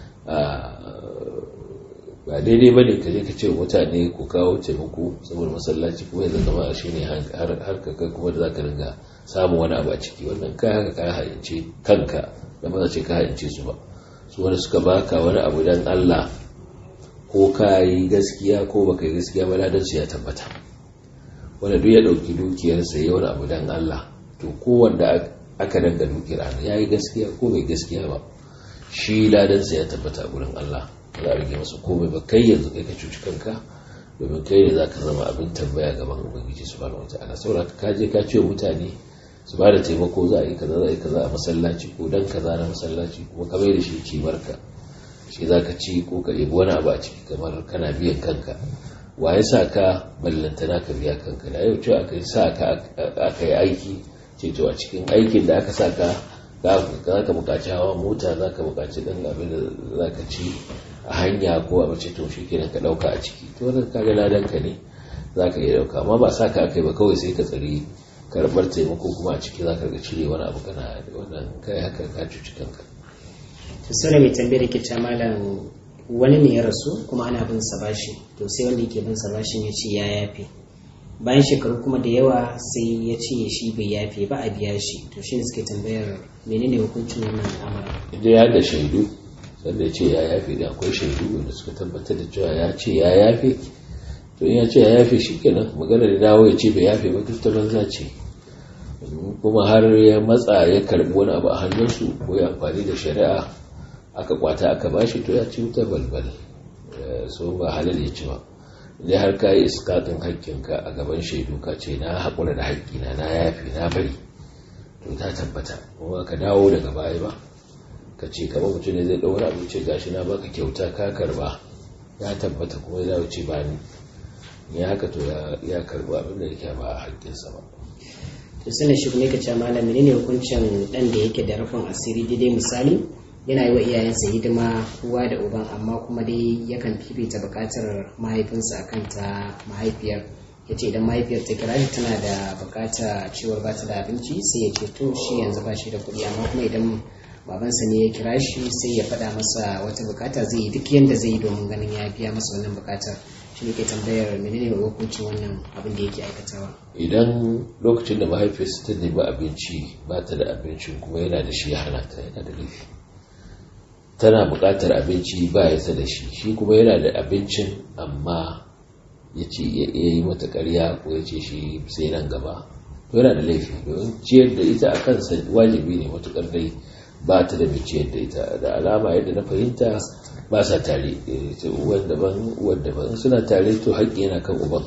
ba daidai ba ne ka je ka ce mutane ku kawo taimako saboda masallaci kuma yanzu kama shi ne har ka kai kuma da za ka ringa samun wani abu a ciki wannan kai haka ka hayance kanka da maza ce ka hayance su ba su wani suka baka wani abu dan Allah ko ka yi gaskiya ko baka yi gaskiya ba ladan su ya tabbata wanda duk ya dauki dukiyar sa ya wani abu dan Allah to ko wanda aka danga dukiyar ya yi gaskiya ko bai gaskiya ba shi ladan sa ya tabbata a gurin Allah za a rage masa komai ba kai yanzu kai ka cuci kanka domin kai ne za ka zama abin tambaya gaban ubangiji su bada wata ana saboda ka je ka ce mutane su ba da taimako za a yi kaza za a yi kaza a masallaci ko dan kaza na masallaci kuma ka mai da shi cimarka shi za ka ci ko ka ɗebi wani abu a ciki kamar kana biyan kanka wa ya sa ka ballantana ka biya kanka da yau ce aka yi sa ka aka yi aiki ce to a cikin aikin da aka sa ka za ka buƙaci hawa mota za ka buƙaci ɗan abin da za ka ci a hanya ko a mace to shi kenan ka ɗauka a ciki to wannan kaga ladanka ne za ka iya ɗauka amma ba sa ka aka yi ba kawai sai ka tsari karɓar taimako kuma a ciki za ka ga cire wani abu kana wannan kai haka ka cuci kanka to sai mai tambayar ke ta malam wani ne ya rasu kuma ana bin sa bashi to sai wanda yake bin sa bashin ya ce ya yafe bayan shekaru kuma da yawa sai ya ce shi bai yafe ba a biya shi to shi ne suke tambayar menene hukuncin wannan al'amarin idan ya da shaidu sanda ya ce ya yafe da akwai shaidu wanda suka tabbatar da cewa ya ce ya yafe to in ya ce ya yafe shi kenan magana da dawo ya ce bai yafe ba duk ta banza ce kuma har ya matsa ya karbi wani abu a hannunsu ko ya amfani da shari'a aka kwata aka bashi to ya ci wuta balbal so ba halal ya ci ba idan har ka yi iskatin haƙƙinka a gaban shaidu ka ce na haƙura da haƙƙina na yafe na bari to ta tabbata kuma ka dawo daga baya ba ka ce kamar mutum ne zai ɗaura abu ce gashi na baka kyauta ka karba ya tabbata kuma ya wuce ba ni ya haka to ya karba abin da yake ba a haƙƙinsa ba to sanin shi kuma yake ce malam menene hukuncin dan da yake da rufin asiri daidai misali yana yi wa iyayensa hidima uwa da uban amma kuma dai yakan fifita bukatar mahaifinsa akan ta mahaifiyar ya ce idan mahaifiyar ta kira shi tana da bukata cewar ba ta da abinci sai ya ce to shi yanzu ba shi da kuɗi amma kuma idan babansa ne ya kira shi sai ya faɗa masa wata bukata zai yi duk yadda zai yi domin ganin ya biya masa wannan bukatar shi ne ke tambayar menene hukuncin wannan abin da yake aikatawa idan lokacin da mahaifiyarsa ta nemi abinci ba ta da abincin kuma yana da shi ya hana ta yana da laifi tana buƙatar abinci ba ya da shi shi kuma yana da abincin amma ya ce ya yi mata ƙarya ko ya ce shi sai nan gaba to yana da laifi domin ciyar da ita a kansa wajibi ne matuƙar dai ba ta da mai ciyar da ita da alama yadda na fahimta ba sa tare uwan daban uwan daban suna tare to haƙƙi yana kan uban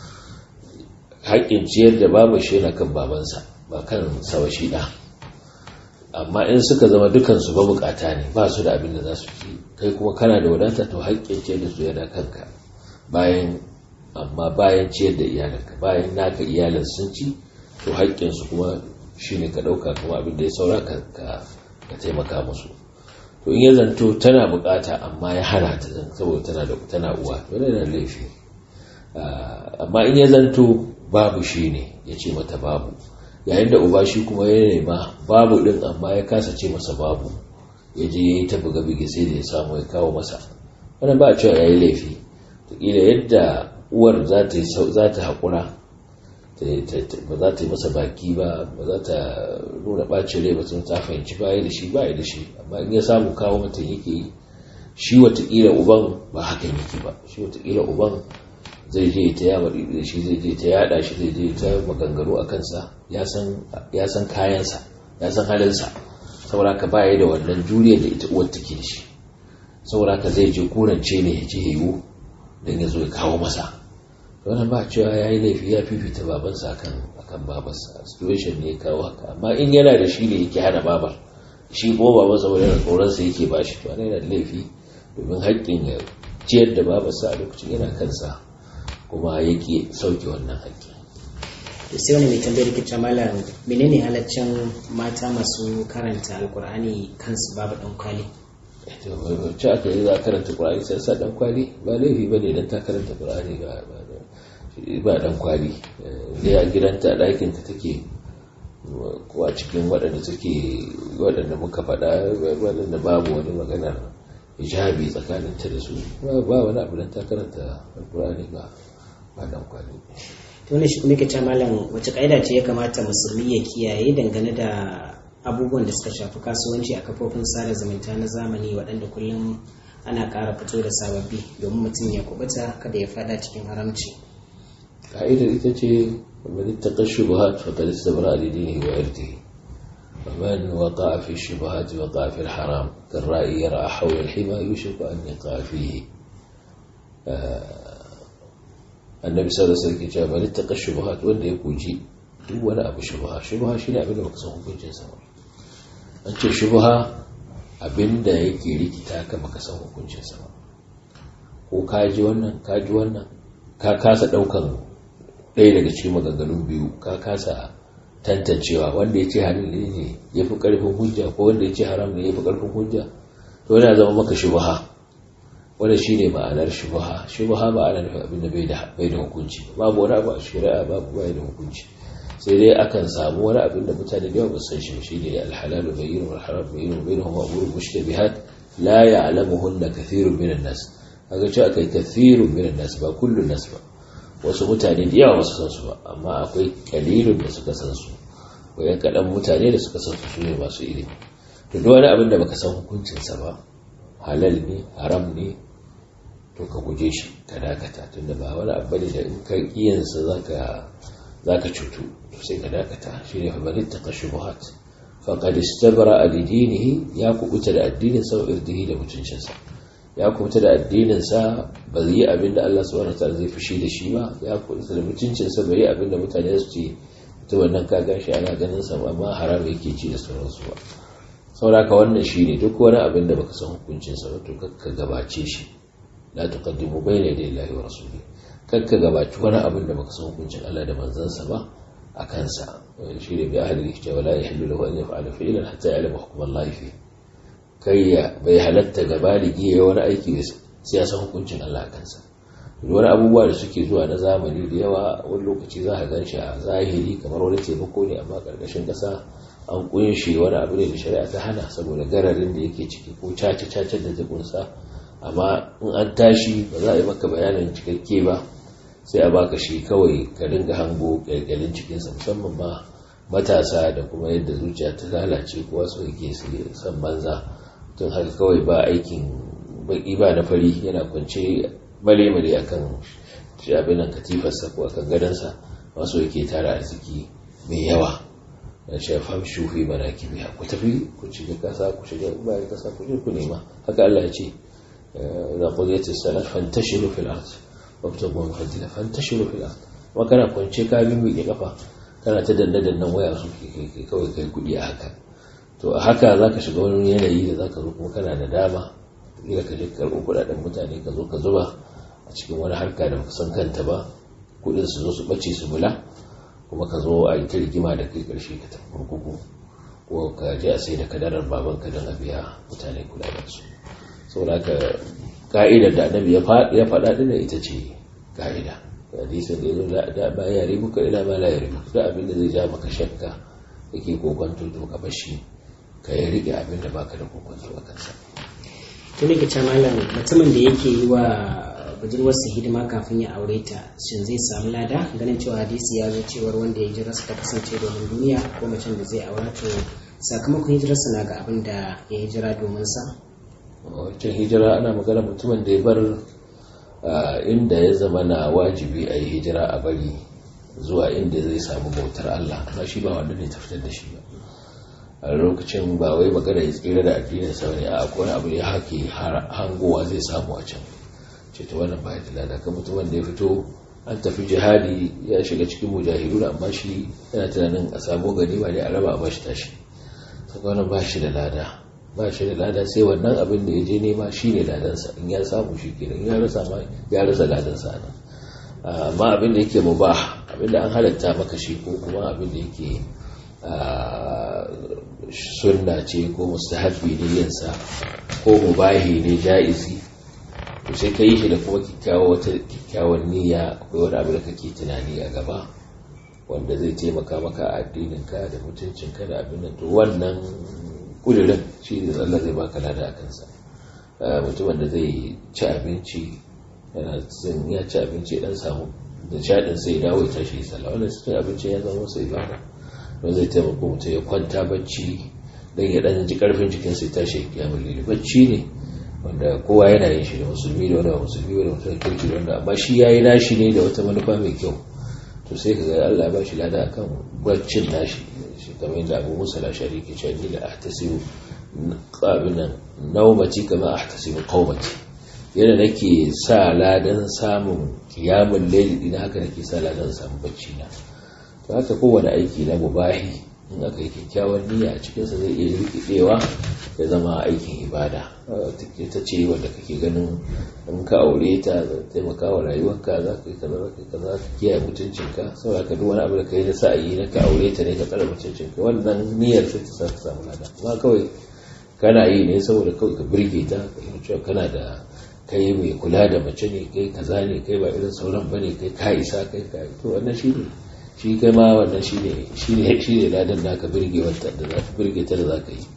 haƙƙin ciyar da babu shi yana kan babansa ba kan sawa shi ɗa amma in suka zama dukansu ba bukata ne ba su da abin da za su ci kai kuma kana da wadata to haƙƙin ciyar da su yana kanka bayan amma bayan ciyar da iyalanka bayan naka iyalan sun ci to haƙƙinsu kuma shine ka ɗauka kuma abin da ya saura ka ka taimaka musu to in ya zanto tana bukata amma ya hana ta zan saboda tana da tana uwa to yana da laifi amma in ya zanto babu shi ne ya ce mata babu yayin da uba shi kuma ya nema babu din amma ya kasa ce masa babu ya je ya yi ta buga bige sai da ya samu ya kawo masa wannan ba a cewa ya yi laifi kila yadda uwar za ta haƙura ba za ta yi masa baki ba ba za ta nuna ɓacin rai ba sun ta fahimci baya da shi baya da shi amma in ya samu kawo mata yake yi shi watakila uban ba hakan yake ba shi watakila uban zai je ta yaba da shi zai je ta yada shi zai je ta maganganu a kansa ya san kayansa ya san halinsa saboda ka baya da wannan juriya da ita uwar take da shi saboda ka zai je kurance ne ya je yiwu don ya zo ya kawo masa wannan ba cewa ya yi laifi ya fifita babansa akan akan babarsa situation ne ya kawo haka amma in yana da shi ne yake hana babar shi kuma babansa wani yana tsoronsa yake ba shi to yana da laifi domin haƙƙin ya ciyar da babarsa a lokacin yana kansa kuma yake sauke wannan haƙƙi to sai wani mai tambayar ke malam menene halaccin mata masu karanta alkur'ani kansu babu dan kwali ce aka yi za a karanta ƙur'ani sai sa dan kwali ba laifi ba ne don ta karanta ƙur'ani ba dan kwali da ya gidanta a ɗakinta take ko a cikin waɗanda suke waɗanda muka faɗa waɗanda babu wani maganar hijabi tsakaninta da su ba wani abu don ta karanta alƙur'ani ba ba dan kwali to ne shi kuma ke ce malam wace ƙa'ida ce ya kamata musulmi ya kiyaye dangane da abubuwan da suka shafi kasuwanci a kafofin sada zumunta na zamani waɗanda kullum ana ƙara fito da sababbi domin mutum ya kubuta kada ya fada cikin haramci ka'idar ita ce wani taƙar shubuhat fa kada su zabara alidini wa irti ومن وقع في الشبهات وقع في الحرام كالرأي يرى حول الحمى يوشك أن يقع فيه النبي صلى الله عليه وسلم قال من اتقى الشبهات وان يكوجي duk wani abu shubha shubha shine abin da baka san hukuncin sa ba an ce shubha abin da yake rikita ka baka san hukuncin sa ba ko ka ji wannan ka ji wannan ka kasa daukan ɗaya daga cikin maganganun biyu ka kasa tantancewa wanda ya ce halin ne ya fi ƙarfin hujja ko wanda ya ce haram ne ya fi ƙarfin hujja to yana zama maka shubha wanda shi ne ma'anar shubha shubha ba ana nufin abin da bai da hukunci babu wani abu a shari'a babu bai da hukunci sai dai akan samu wani abin da mutane da yawa ba san shi shi ne alhalalu bayyin wal haram bayyin bainahum umurun mushtabihat la ya'lamuhunna kathirun minan nas kaga cewa akai kathirun minan nas ba kullun nas ba wasu mutane da yawa wasu san su ba amma akwai kalilun da suka san su wayan kadan mutane da suka san su su ne masu ilimi to duk wani abin da baka san hukuncin sa ba halal ne haram ne to ka guje shi ka dakata tunda ba wani abu ne da in ka kiyansa zaka zaka cutu to sai ka dakata shine fa bari ta kashubuhat faqad istabra ad-dinihi ya kubuta da addinin sa irdihi da mutuncinsa ya kubuta da addinin sa ba zai yi abin da Allah subhanahu wataala zai fushi da shi ba ya kubuta da mutuncin sa bai yi abin da mutane su ce to wannan ka gashi ana ganin sa amma haram yake ci da sauransu ba sauraka wannan shine duk wani abin da baka san hukuncin sa ba to kakka gabace shi la tuqaddimu bayna yaday Allahi wa rasulihi kakka gabaci wani abin da baka san hukuncin Allah da manzansa ba a kansa shi ne bi ahli rikta wala yahillu lahu an yaf'ala fi'lan hatta ya'lama hukm Allah fi kai ya bai halatta ga baligi ya wani aiki sai ya san hukuncin Allah a kansa wani abubuwa da suke zuwa na zamani da yawa wani lokaci za a gan shi a zahiri kamar wani taimako ne amma karkashin kasa an kunshe wani abu ne da shari'a ta hana saboda gararin da yake ciki ko cace cacen da ta kunsa amma in an tashi ba za a yi maka bayanin cikakke ba sai a baka shi kawai ka dinga hango kyalkyalin cikinsa musamman ma matasa da kuma yadda zuciya ta lalace kowa su yake su san banza tun haka kawai ba aikin baki ba na fari yana kwance male-male a kan shi abinan katifarsa ko akan gadonsa masu yake tara arziki mai yawa da shafam shufi mana kibiya ku tafi ku shiga kasa ku shiga bayan kasa ku je ku nema haka Allah ya ce da qudiyat as-salat fantashiru fil ard wabtagu min fadlillah fantashiru fil ard wa kana kwance ka bi mi kafa kana ta danna dannan waya su ke kawai kai kudi a haka to a haka zaka shiga wani yanayi da zaka zo kuma kana da dama kila ka je karɓo kuɗaɗen mutane ka zo ka zuba a cikin wani harka da baka san kanta ba kuɗin su zo su ɓace su bula kuma ka zo a yi ta rigima da kai ƙarshe ka tafi kurkuku ko ka je a sai da kadarar babanka don a biya mutane kuɗaɗen su saboda haka ka'idar da annabi ya faɗa ɗin ita ce ka'ida hadisin da ya zo da ba ya ribu ka ila ma la ya ribu da abin da zai ja maka shakka yake kokonto to ka bashi ka yi riƙe abin da baka da kokonto a kansa tuni ga ce malam mutumin da yake yi wa budurwarsa hidima kafin ya aure ta shin zai samu lada ganin cewa hadisi ya zo cewar wanda ya jira ta kasance domin duniya ko macen da zai aura to sakamakon hijirarsa na ga abin da ya hijira domin sa wancan hijira ana magana mutumin da ya bar inda ya zama na wajibi a yi hijira a bari zuwa inda zai samu bautar Allah amma shi ba wanda ne ta fitar da shi ba a lokacin ba wai magana ya tsira da addinin sa ne a akwai abu ya hake hangowa zai samu a can ce ta wannan ba da lada kan mutumin da ya fito an tafi jihadi ya shiga cikin mujahidu amma shi yana tunanin a samu gani ba ne a raba a bashi tashi ta wannan ba shi da lada ba shi da lada sai wannan abin da ya je nema shi ne ladansa in ya samu shi kenan ya rasa ma ya rasa ladansa nan amma abin da yake mubah abin da an halatta maka shi ko kuma abin da yake sunna ce ko mustahabbi ne yinsa ko mubahi ne ja'izi to sai ka yi shi da kuma kyakkyawan niyya akwai wani abu da kake tunani a gaba wanda zai taimaka maka a addininka da mutuncinka da abin da to wannan kudirin shi ne Allah zai baka lada a kansa mutumin da zai ci abinci yana zan ya ci abinci dan samu da shaɗin sai ya dawo ya tashi sallah wannan cin abinci ya zama sai ibada don zai taimaka mutum ya kwanta bacci don ya ɗan ji ƙarfin jikin sai tashi ya mulli bacci ne wanda kowa yana yin shi da musulmi da wanda ba musulmi da mutum kirki da wanda amma shi ya yi nashi ne da wata manufa mai kyau to sai ka ga Allah ba shi lada akan baccin nashi shi kamar yadda Abu Musa al-Ashari ke cewa ni la ahtasibu qabilan nawmati kama ahtasibu qawmati yana nake sa ladan samun kiyamun laili din haka nake sa ladan samun bacci na to haka kowane aiki na mubahi in aka yi kyakkyawan niyya a cikinsa zai iya rikidewa ya zama aikin ibada ta ce wanda kake ganin in ka aure ta taimaka wa rayuwarka za ka yi kaza za ka yi kaza ka kiyaye mutuncinka saboda ka duk wani abu da ka yi na sa'ayi na ka aure ta ne ka tsara mutuncinka wannan niyyar sai ta sa ka samu lada amma kawai kana yi ne saboda kawai ka birge ta ka yi cewa kana da kai mai kula da mace ne kai kaza ne kai ba irin sauran bane kai ka isa kai ka to wannan shi ne shi kai ma wannan shi ne shi ne shi ne ladan naka birge wata da za ka birge ta da za ka yi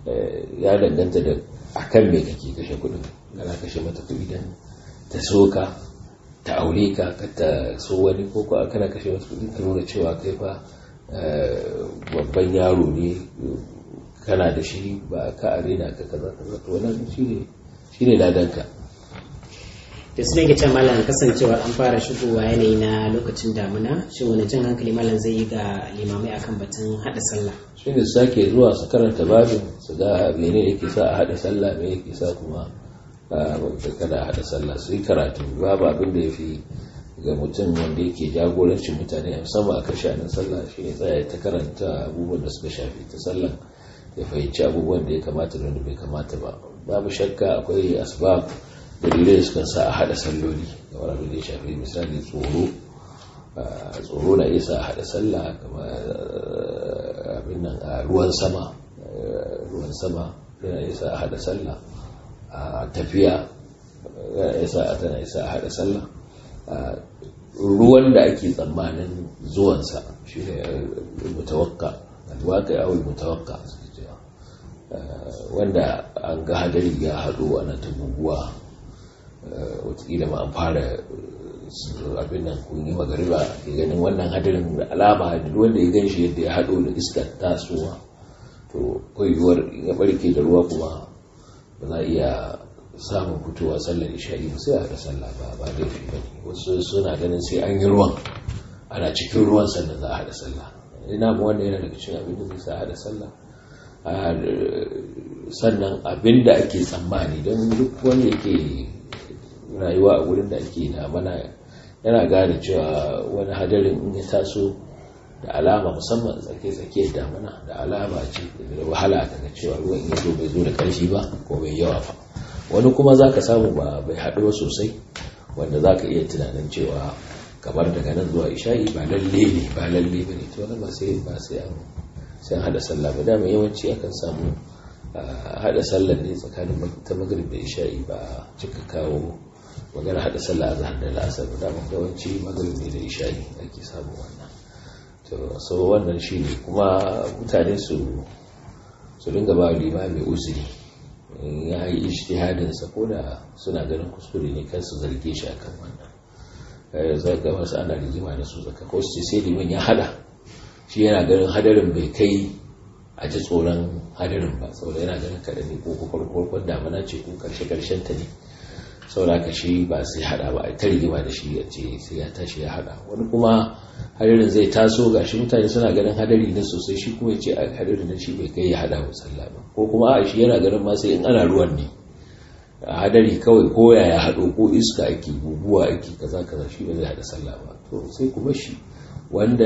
ya danganta da akan me kake kashe kudin kana kashe mata kudi dan ta soka ta aure ka ka ta so wani ko ko kana kashe mata kudi ka nuna cewa kai fa babban yaro ne kana da shi ba ka arena ka kaza kaza to wannan shine shine ladanka da su nake can malam kasancewar an fara shigowa yanayi na lokacin damuna shin wani jan hankali malam zai yi ga limamai akan batun hada sallah shi ne sake zuwa su karanta babin su ga mene yake sa a hada sallah me yake sa kuma kada a hada sallah su yi karatu babu abin da ya fi ga mutum wanda yake jagorancin mutane musamman a kashe nan sallah shi ne tsaya ta karanta abubuwan da suka shafi ta sallah ya fahimci abubuwan da ya kamata da wanda bai kamata ba babu shakka akwai asbab dalilai da suka sa a hada salloli kamar abin da ya shafi misali tsoro tsoro na iya sa a hada sallah kamar abin nan a ruwan sama ruwan sama yana iya sa a hada sallah a tafiya yana iya sa a tana isa a hada sallah ruwan da ake tsammanin zuwansa shi ne mutawakka alwaka yawon mutawakka wanda an ga hadari ya haɗu ana ta guguwa watakila ma an fara abin nan kun yi magariba ke ganin wannan hadarin da alama duk wanda ya gan shi yadda ya haɗo da iskar tasowa to koyuwar ya barke da ruwa kuma ba za a iya samun fitowa sallar isha'i ba sai a haɗa sallah ba ba laifi ba ne wasu suna ganin sai an yi ruwan ana cikin ruwan sannan za a haɗa sallah ina mu wanda yana daga cikin abin da zai sa haɗa sallah sannan abin da ake tsammani don duk wanda yake rayuwa a wurin da ake na mana yana gane cewa wani hadarin in ya taso da alama musamman tsake-tsake damana da alama ce da wahala daga cewa ruwan in zo bai zo da ƙarfi ba ko bai yawa ba wani kuma za ka samu ba bai haɗu sosai wanda za ka iya tunanin cewa kamar daga nan zuwa isha'i ba lalle ne ba lalle ba ne to ba sai ba sai an sai hada sallah ba dama yawanci akan samu hada sallah ne tsakanin ta magrib da isha'i ba cika kawo magana hada sallah a zahar da la'asar ba dama yawanci magrib ne da isha'i ake samu wannan to so wannan shi ne kuma mutane su su dinga ba limami uzuri ya yi ijtihadin sa ko da suna ganin kuskure ne kan su zarge shi akan wannan zai ga wasu ana rigima da su zaka ko su sai liman ya hada shi yana ganin hadarin bai kai a ji tsoron hadarin ba saboda yana ganin kaɗan ne ko farkon damana ce ko karshe karshen ta ne saboda haka shi ba sai hada ba a ta rigima da shi ya ce sai ya tashi ya hada wani kuma hadarin zai taso ga shi mutane suna ganin hadari na sosai shi kuma ya ce a hadarin na shi bai kai ya hada wa sallah ba ko kuma a shi yana ganin ma sai in ana ruwan ne a hadari kawai ko ya haɗo ko iska ake guguwa ake kaza kaza shi ba zai hada sallah ba to sai kuma shi wanda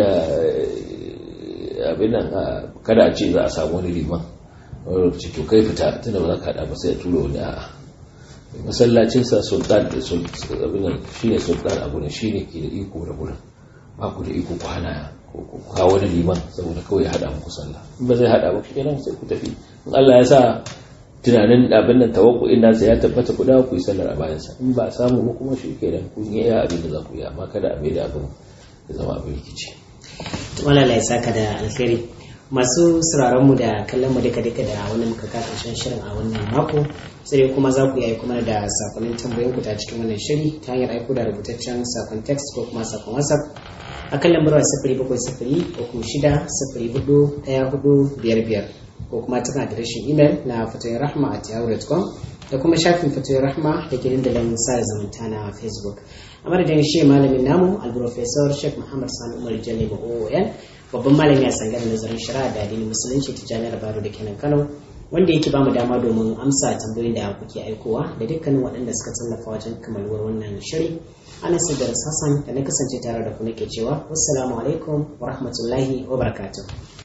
abin nan kada a ce za a samu wani liman wani lokaci to kai fita tunda ba za ka hada ba sai a tura wani a'a masallacinsa sultan da abin nan shine sultan abu ne shine ke da iko da gurin ba ku da iko ku hana ko ku kawo wani liman saboda kawai ya hada muku sallah in ba zai hada ba kenan sai ku tafi in Allah ya sa tunanin abin nan tawakkuin nasa ya tabbata ku dawo ku yi sallar a bayansa in ba a samu ba kuma shi kenan kun yi iya abin da za ku yi amma kada a mai da abin ya zama abin rikici. Wala ya saka da alkhairi masu sauraron mu da kallon mu duka duka da wani muka ka karshen shirin a wannan mako sai kuma za ku yi kuma da sakonnin tambayoyin ku ta cikin wannan shiri ta hanyar aiko da rubutaccen sakon text ko kuma sakon whatsapp a kan lambar sifiri bakwai sifiri uku shida sifiri hudu ɗaya hudu biyar biyar ko kuma tana adireshin imel na fatoyin rahma at yahoo.com da kuma shafin fatoyin rahma da ke dandalin sa zumunta na facebook a madadin shi malamin namu alprofesor sheikh muhammad sani umar jalli oon babban malami a sangar nazarin shari'a da addinin musulunci ta jami'ar baro da kenan kano wanda yake bamu dama domin amsa tambayoyin da kuke aikowa da dukkanin waɗanda suka tallafa wajen kamaluwar wannan shiri ana da hassan da na kasance tare da ku nake cewa wassalamu alaikum wa rahmatullahi wa barakatuh